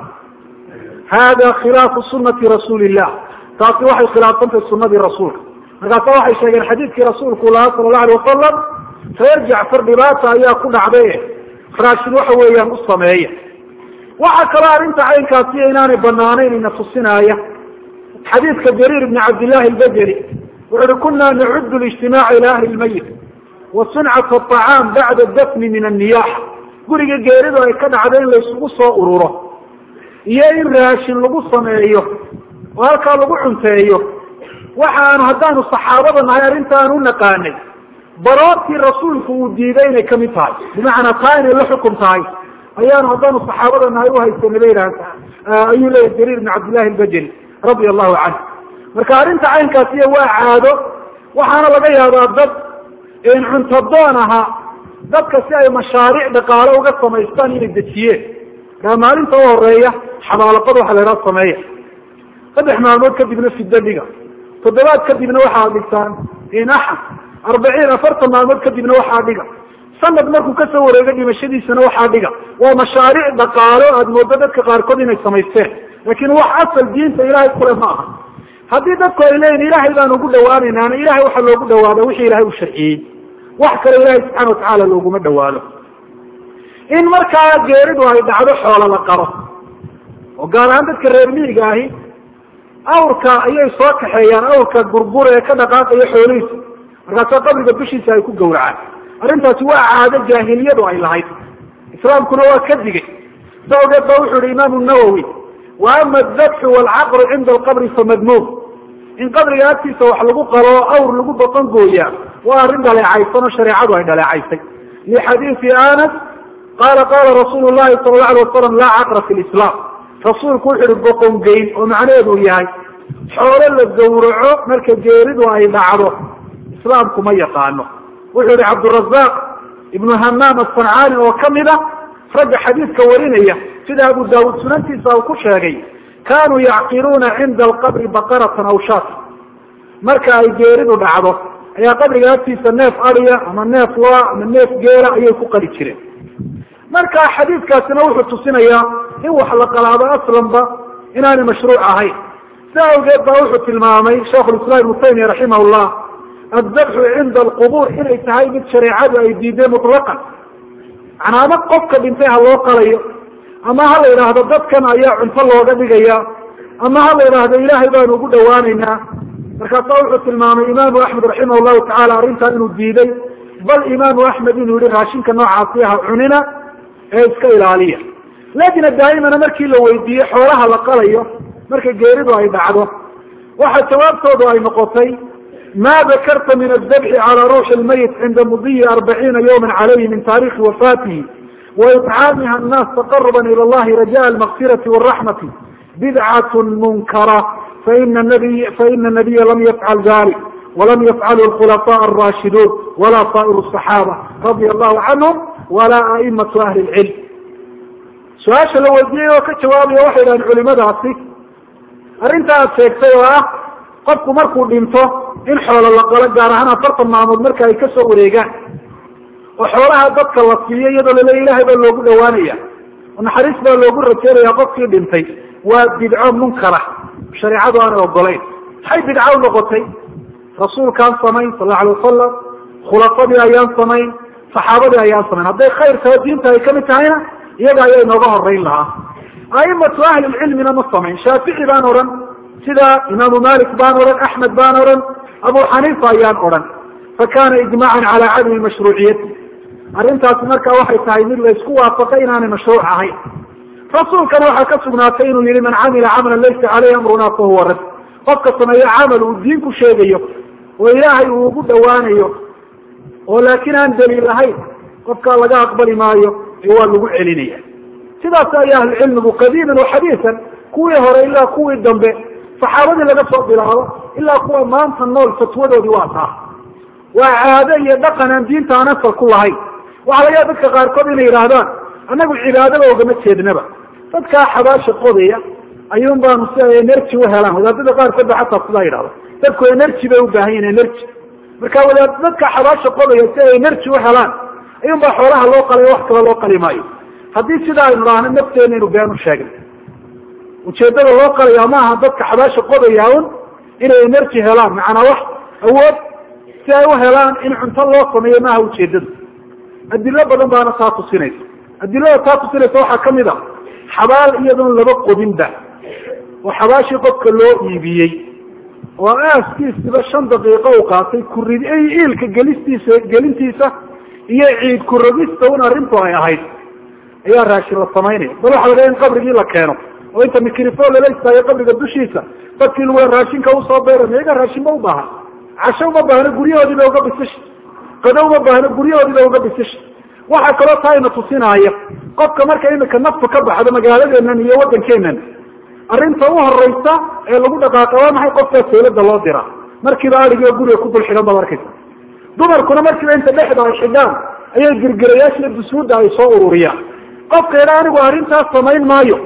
hada khilaafu sunati rasuuli illah taasi waxay khilaafsantahay sunadii rasuulka markaasa waxay sheegeen xadiidkii rasuulku lahaa sala allahu alay wasalam reer jacfar dhibaata ayaa ku dhacday raashin waxa weeyaan u sameeya waxaa kaloo arrinta caynkaasi inaanay banaanayn ina tusinaaya xadiidka jariir ibni cabdillahi albajeli wuxu uhi kuna nacudu lijtimaaca ila ahli lmayit wa suncat aطacaam bacda dafni min anniyaxa guriga geeridu ay ka dhacday in laysugu soo ururo iyo in raashin lagu sameeyo oo halkaa lagu cunteeyo waxaanu haddaanu saxaabada nahay arrintaan u naqaanay baroortii rasuulku uu diiday inay kamid tahay bimacnaa taa inay la xukum tahay ayaanu haddaanu saxaabada nahay uhaysanay ba yidhahda ayuu leeyahy jariir ibn cabdillahi albajeli radia allahu canhu marka arrinta caynkaasiyo waa caado waxaana laga yaabaa dad cuntadoon ahaa dadka si ay mashaariic dhaqaale uga samaystaan inay dejiyeen kaa maalinta u horeeya xabaalaqad waxa la yhaha sameeya saddex maalmood kadibna fiddo dhiga toddobaad kadibna waxaa dhigtaan inaxan arbaciin afartan maalmood kadibna waxaa dhiga sanad markuu kasoo wareego dhimashadiisana waxaa dhiga waa mashaariic dhaqaalo aada moodo dadka qaarkood inay samaysteen laakiin wax asal diinta ilaahay kule ma aha haddii dadku ay leeyihin ilaahay baan ugu dhawaanaynaana ilahay waxaa loogu dhawaada wixii ilahay u sharciyey wax kale ilahay subxana watacaala looguma dhawaado in markaa geeridu ay dhacdo xoolo la qaro oo gaar ahaan dadka reer miyiga ahi awrka ayay soo kaxeeyaan awrka burbur ee ka dhaqaaqaya xoolihiisa markaasa qabriga dushiisa ay ku gawracaan arrintaasi waa caado jaahiliyadu ay lahayd islaamkuna waa ka digay sa ogeed ba wuxu yihi imaamu nawowi wa ama adabxu waalcaqru cinda alqabri famadmuum in qabriga agtiisa wax lagu qalo awr lagu boqon gooyaa waa arrin dhaleecaysan oo shareecadu ay dhaleecaysay lixadiisi anas qala qala rasuulu llahi sala la alay wasalam laa caqra fi lislaam rasuulku wuxu uhi boqon geyn oo macnaheedu yahay xoolo la gawraco marka geeridu ay dhacdo islaamku ma yaqaano wuxuu yihi cabdurazaq ibnu hamaam asancaani oo kamid a ragga xadiidka warinaya sida abu daawuud sunantiisa uu ku sheegay kanuu yacqiluuna cinda alqabri baqaratan aw shaata marka ay geeridu dhacdo ayaa qabriga agtiisa neef adiya ama neef loa ama neef geela ayay ku qali jireen marka xadiidkaasina wuxuu tusinayaa in wax la qalaado aslanba inaanay mashruuc ahayn si awgeed baa wuxuu tilmaamay sheikh lislaam ibnu taymiya raximah llah addabxu cinda alqubuur inay tahay mid shareecadu ay diiday mutlaqan macnaa ama qofka dhintay ha loo qalayo ama ha la yidhaahdo dadkan ayaa cunto looga dhigaya ama ha la yidhaahdo ilaahay baanu ugu dhawaanaynaa markaasaa wuxuu tilmaamay imaamu axmed raximah llahu tacala arrintan inuu diiday bal imaamu axmed inuu yihi raashinka noocaasi ha cunina ee iska ilaaliya lajna daa'imana markii la weydiiyey xoolaha la qalayo marka geeridu ay dhacdo waxa jawaabtoodu ay noqotay ma dakarta min adabxi cala ruuxi lmayit cinda mudiyi arbaciina yawma calayhi min taarikhi wafaatihi waitcaamiha annaas taqaruban ila allahi rajaءa almaqfirati waraxmati bidcat munkara faina nabiy faina nabiya lam yafcal dalik walam yafcalu lkhulafaء arashiduun wala saa'ir الصaxaaba radia allahu canhum wala aimatu ahli lcilm su-aasha la weydiiyey oo ka jawaabaya waxay dhahan culimadaasi arrinta aad sheegtay oo ah qofku markuu dhinto in xoolo la qalo gaar ahaan afartan maalmood marka ay kasoo wareegaan oo xoolaha dadka la siiyo iyadoo laleeya ilahay baa loogu dhawaanaya oo naxariis baa loogu rajeynaya qofkii dhintay waa bidco munkara shareecadu aanay ogolayn maxay bidco u noqotay rasuulkaan samayn sal lla alay wasalam khulafadii ayaan samayn saxaabadii ayaan samayn hadday khayr taho diinta ay kamid tahayna iyaga ayaa inooga horeyn lahaa aimatu ahlilcilmina ma samayn shaafici baan odhan sida imaamu malik baan odhan axmed baan odhan abu xaniifa ayaan odhan fakana ijmacan cala cadami mashruuciyati arrintaasi marka waxay tahay mid la isku waafaqay inaanay mashruuc ahayn rasuulkana waxaa ka sugnaatay inuu yihi man camila camalan laysa caleyhi amruna fahuwa rad qofka sameeyo camal uu diin ku sheegayo oo ilaahay uu ugu dhawaanayo oo laakiin aan daliil ahayn qofkaa laga aqbali maayo ee waa lagu celinaya sidaas ayaa ahlucilmigu qadiiman wa xadiisan kuwii hore ilaa kuwii dambe saxaabadii laga soo bilaabo ilaa kuwa maanta nool fatwadoodii waa taa waa caado iyo dhaqan aan diinta aan asal ku lahayn waxaa laga yaaba dadka qaarkood inay yidhaahdaan annagu cibaadaba ogama jeednaba dadkaa xabaasha qodaya ayuun baanu si ay energy uhelaan wadaadada qaarkood ba xataa sidaa yidhahda dadku energy bay ubaahan yihin energy marka wadaad dadka xabaasha qodaya si ay energy uhelaan ayuun baa xoolaha loo qalay wax kale loo qali maayo haddii sidaa aynu dhahno nafteena inu been u sheegna ujeedada loo qalaya maaha dadka xabaasha qodaya un inay energy helaan macanaa wax awood si ay u helaan in cunto loo sameeyo maaha ujeedada adilo badan baana taa tusinaysa adilada taa tusinaysa waxaa kamid a xabaal iyadoon laba qodinba oo xabaashii qofka loo iibiyey oo aaskiisiba shan daqiiqo u qaatay kurid iilka gelistiisa gelintiisa iyo ciid kurogista un arrintu ay ahayd ayaa raashin la samaynaya bal waxa laga in qabrigii la keeno oo inta micrifon lala istaayo qabriga dushiisa dadkii lagu raashinka usoo beera miyaga raashinba u baahan casho uma baahno guryahoodii ba uga bisisha qado uma baahno guryahoodii ba uga bisisha waxaa kaloo taa ina tusinaya qofka marka imika naftu ka baxdo magaaladeenan iyo waddankeenan arrinta u horeysa ee lagu dhaqaaqa waa maxay qofkaa saylada loo diraa markiiba adigio guriga ku dul xidhan baad arkaysa dumarkuna markiiba inta dhexda ay xidhaan ayay girgirayaashiiyo dusuudda ay soo ururiyaan qofka idhaa anigu arrintaas samayn maayo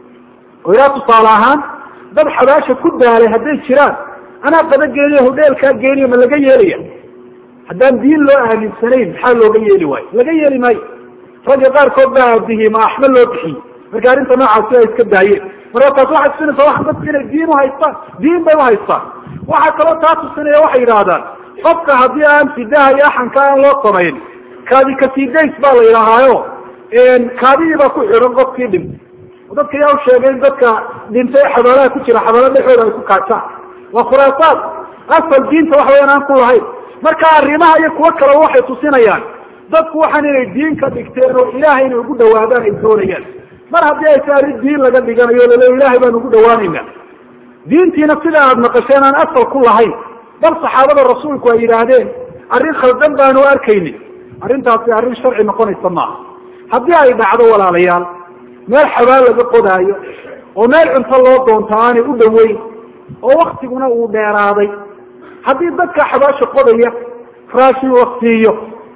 oo idhaa tusaale ahaan dad xabaasha ku daalay hadday jiraan anaa qada geeniyo hodheelkaa geeniyo ma laga yeelaya haddaan diin loo aaminsanayn maxaa looga yeeli waayo laga yeeli maayo ragga qaarkood baa aabihii ma axme loo bixiyey marka arrinta noocaasi ay iska daayeen marka taas waxay tusinaysaa waa dadku inay diin uhaystaan diin bay uhaystaan waxaa kaloo taa tusinaya waxay yidhaahdaan qofka haddii aan fidaha iyo axanka aan loo samayn kaadi kasidays baa la yidhaahaayo kaadidii baa ku xidhan qofkii dhintay dadka yaa u sheegay in dadka dhintay xabaalaha ku jira xabaala dhexooda ay ku kaajaan waa khuraasaad asal diinta wax wayaan aan ku lahayn marka arrimaha iyo kuwo kaleba waxay tusinayaan dadku waxaan inay diin ka dhigteen oo ilaahay inay ugu dhawaadaan ay doonayaan mar haddii ay tahay arrin diin laga dhiganayo lale ilaahay baan ugu dhawaanayna diintiina sida aada naqasheen aan asal ku lahayn bal saxaabada rasuulku ay yidhaahdeen arrin khaldan baanu arkaynin arrintaasi arrin sharci noqonaysa maaha haddii ay dhacdo walaalayaal meel xabaal laga qodaayo oo meel cunto loo doonto aanay u dhoweyn oo waktiguna uu dheeraaday haddii dadka xabaasha qodaya raashin la siiyo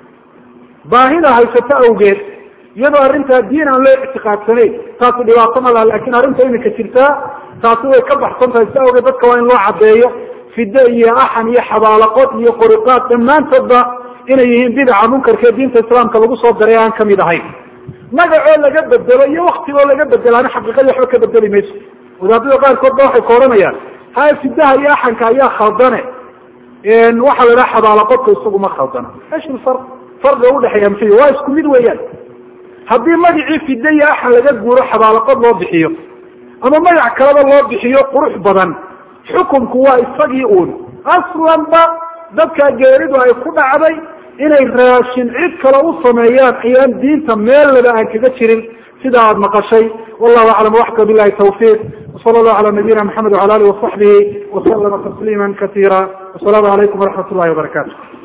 baahida haysato awgeed iyadoo arrintaa diin aan loo ictiqaadsanayn taasi dhibaato ma laha lakin arrinta imika jirtaa taasi way ka baxsan tahay si awgeed dadka waa in loo caddeeyo fide iyo axan iyo xabaalaqod iyo qoriqaad dhammaantoodba inay yihiin bidaca munkarkee diinta islaamka lagu soo daray aan kamid ahayn magacoo laga bedelo iyo waktigoo laga bedelaana xaqiiqadii waxba ka bedeli mayso wadaadada qaarkood ba waxay ka odhanayaan haya fidaha iyo axanka ayaa khaldane waxaa la dhaha xabaalaqodka isaguma khaldana esh far farqiga udhexeeya muxuu waa isku mid weeyaan haddii magacii fide iyo axan laga guuro xabaalaqod loo bixiyo ama magac kaleba loo bixiyo qurux badan xukunku waa isagii uun aslanba dadka geeridu ay ku dhacday inay raashin cid kale u sameeyaan ayaan diinta meellaba aan kaga jirin sida aada maqashay wallahu aclam waxka bilahi tawfiiq wsala allahu cala nabiyina maxamed wala alihi wasaxbihi wasalama tasliima kasiira wasalaamu calaykum waraxmat ullahi wabarakatu